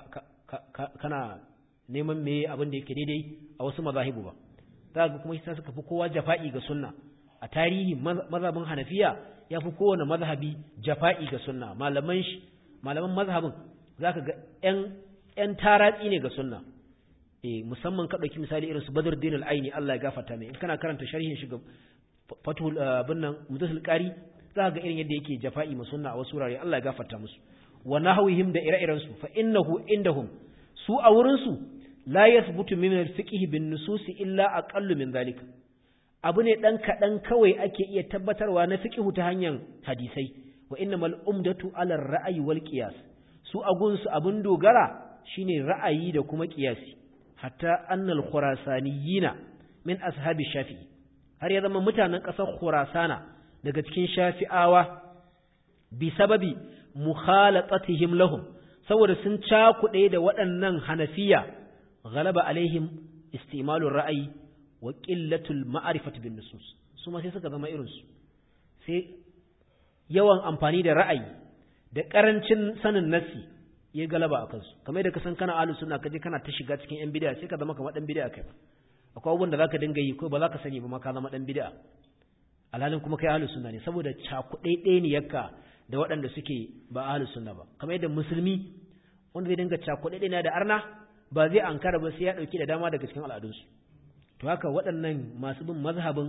kana neman me abin da yake daidai a wasu mazahibu ba za ga kuma sai suka fi kowa jafa'i ga sunna a tarihi mazhabin hanafiya ya fi kowane mazhabi jafa'i ga sunna malaman shi malaman mazhabin za ka ga ‘yan taratsi ne ga sunna e musamman ka ɗauki misali irin su badar dinul aini Allah ya gafarta mai in kana karanta sharhin shi ga fatul bin nan mutasil qari za ga irin yadda yake jafa'i ma sunna a wasu wurare Allah ya gafarta musu wa nahwihim da ire-iren su fa innahu indahum su a wurin su la yathbutu min al-fiqh bin nusus illa aqallu min zalika abu ne dan kadan kawai ake iya tabbatarwa na fiqh ta hanyar hadisai wa innamal umdatu ala ar-ra'yi wal qiyas su agun su abun dogara shine ra'ayi da kuma qiyasi hatta annal khurasaniyina min ashabi shafi'i har ya zama mutanen ƙasar khurasana daga cikin shafi'awa bi sababi mukhalatatihim lahum saboda sun cakuɗe da waɗannan hanafiya ghalaba alaihim istimalur ra'ayi wa qillatul ma'rifati bin nusus su ma sai suka zama irin su sai yawan amfani da ra'ayi da ƙarancin sanin nasi ya galaba a kansu kamar da ka san kana ahlus sunna kaje kana ta shiga cikin yan bid'a sai ka zama kamar dan bid'a kai akwai abubuwan da zaka dinga yi ko ba zaka sani ba ma ka zama dan bid'a alhalin kuma kai ahlus sunna ne saboda cakuɗe ne yakka da waɗanda suke ba ahlus sunna ba kamar yadda musulmi wanda zai dinga cakuɗe ne da arna ba zai ankara ba sai ya dauki da dama daga cikin al'adunsu to haka waɗannan masu bin mazhabin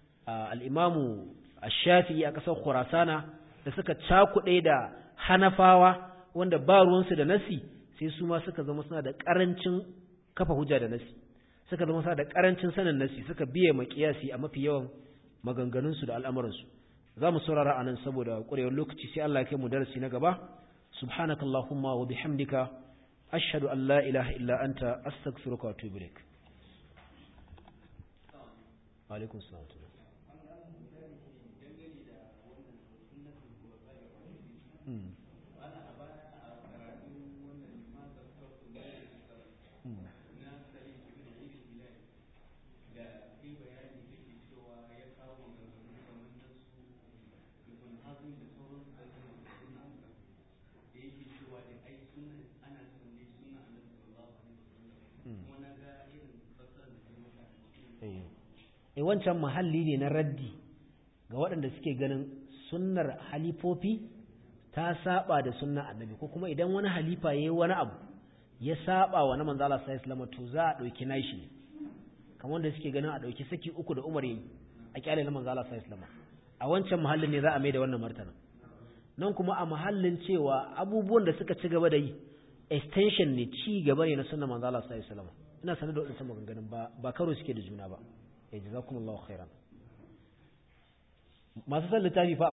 al-imamu ash-shafi'i a ƙasar khurasana da suka cakuɗe da hanafawa wanda ba ruwansu da nasi sai su ma suka zama suna da ƙarancin kafa hujja da nasi suka zama suna da ƙarancin sanin nasi suka biye ma kiyasi a mafi yawan maganganunsu da al'amuransu za mu saurara a nan saboda ƙwarewar lokaci sai Allah ya kai mu darasi na gaba subhanaka allahumma wa bihamdika ashhadu an la ilaha illa anta astaghfiruka wa atubu ilaik wa alaikum salam Mm. e wancan mahalli ne na raddi ga waɗanda suke ganin sunnar halifofi ta saba da sunnar annabi ko kuma idan wani halifa yayi wani abu ya saba wa na manzo Allah sallallahu alaihi to za a dauki nashi ne kamar wanda suke ganin a dauki saki uku da Umar yayi a kyale na manzo Allah sallallahu alaihi a wancan mahallin ne za a mai da wannan martana nan kuma a mahallin cewa abubuwan da suka ci gaba da yi extension ne ci gaba ne na sunnar manzo Allah sallallahu alaihi ina sanar da wadannan maganganun ba ba karo suke da juna ba jazakumullahu khairan masu san littafi fa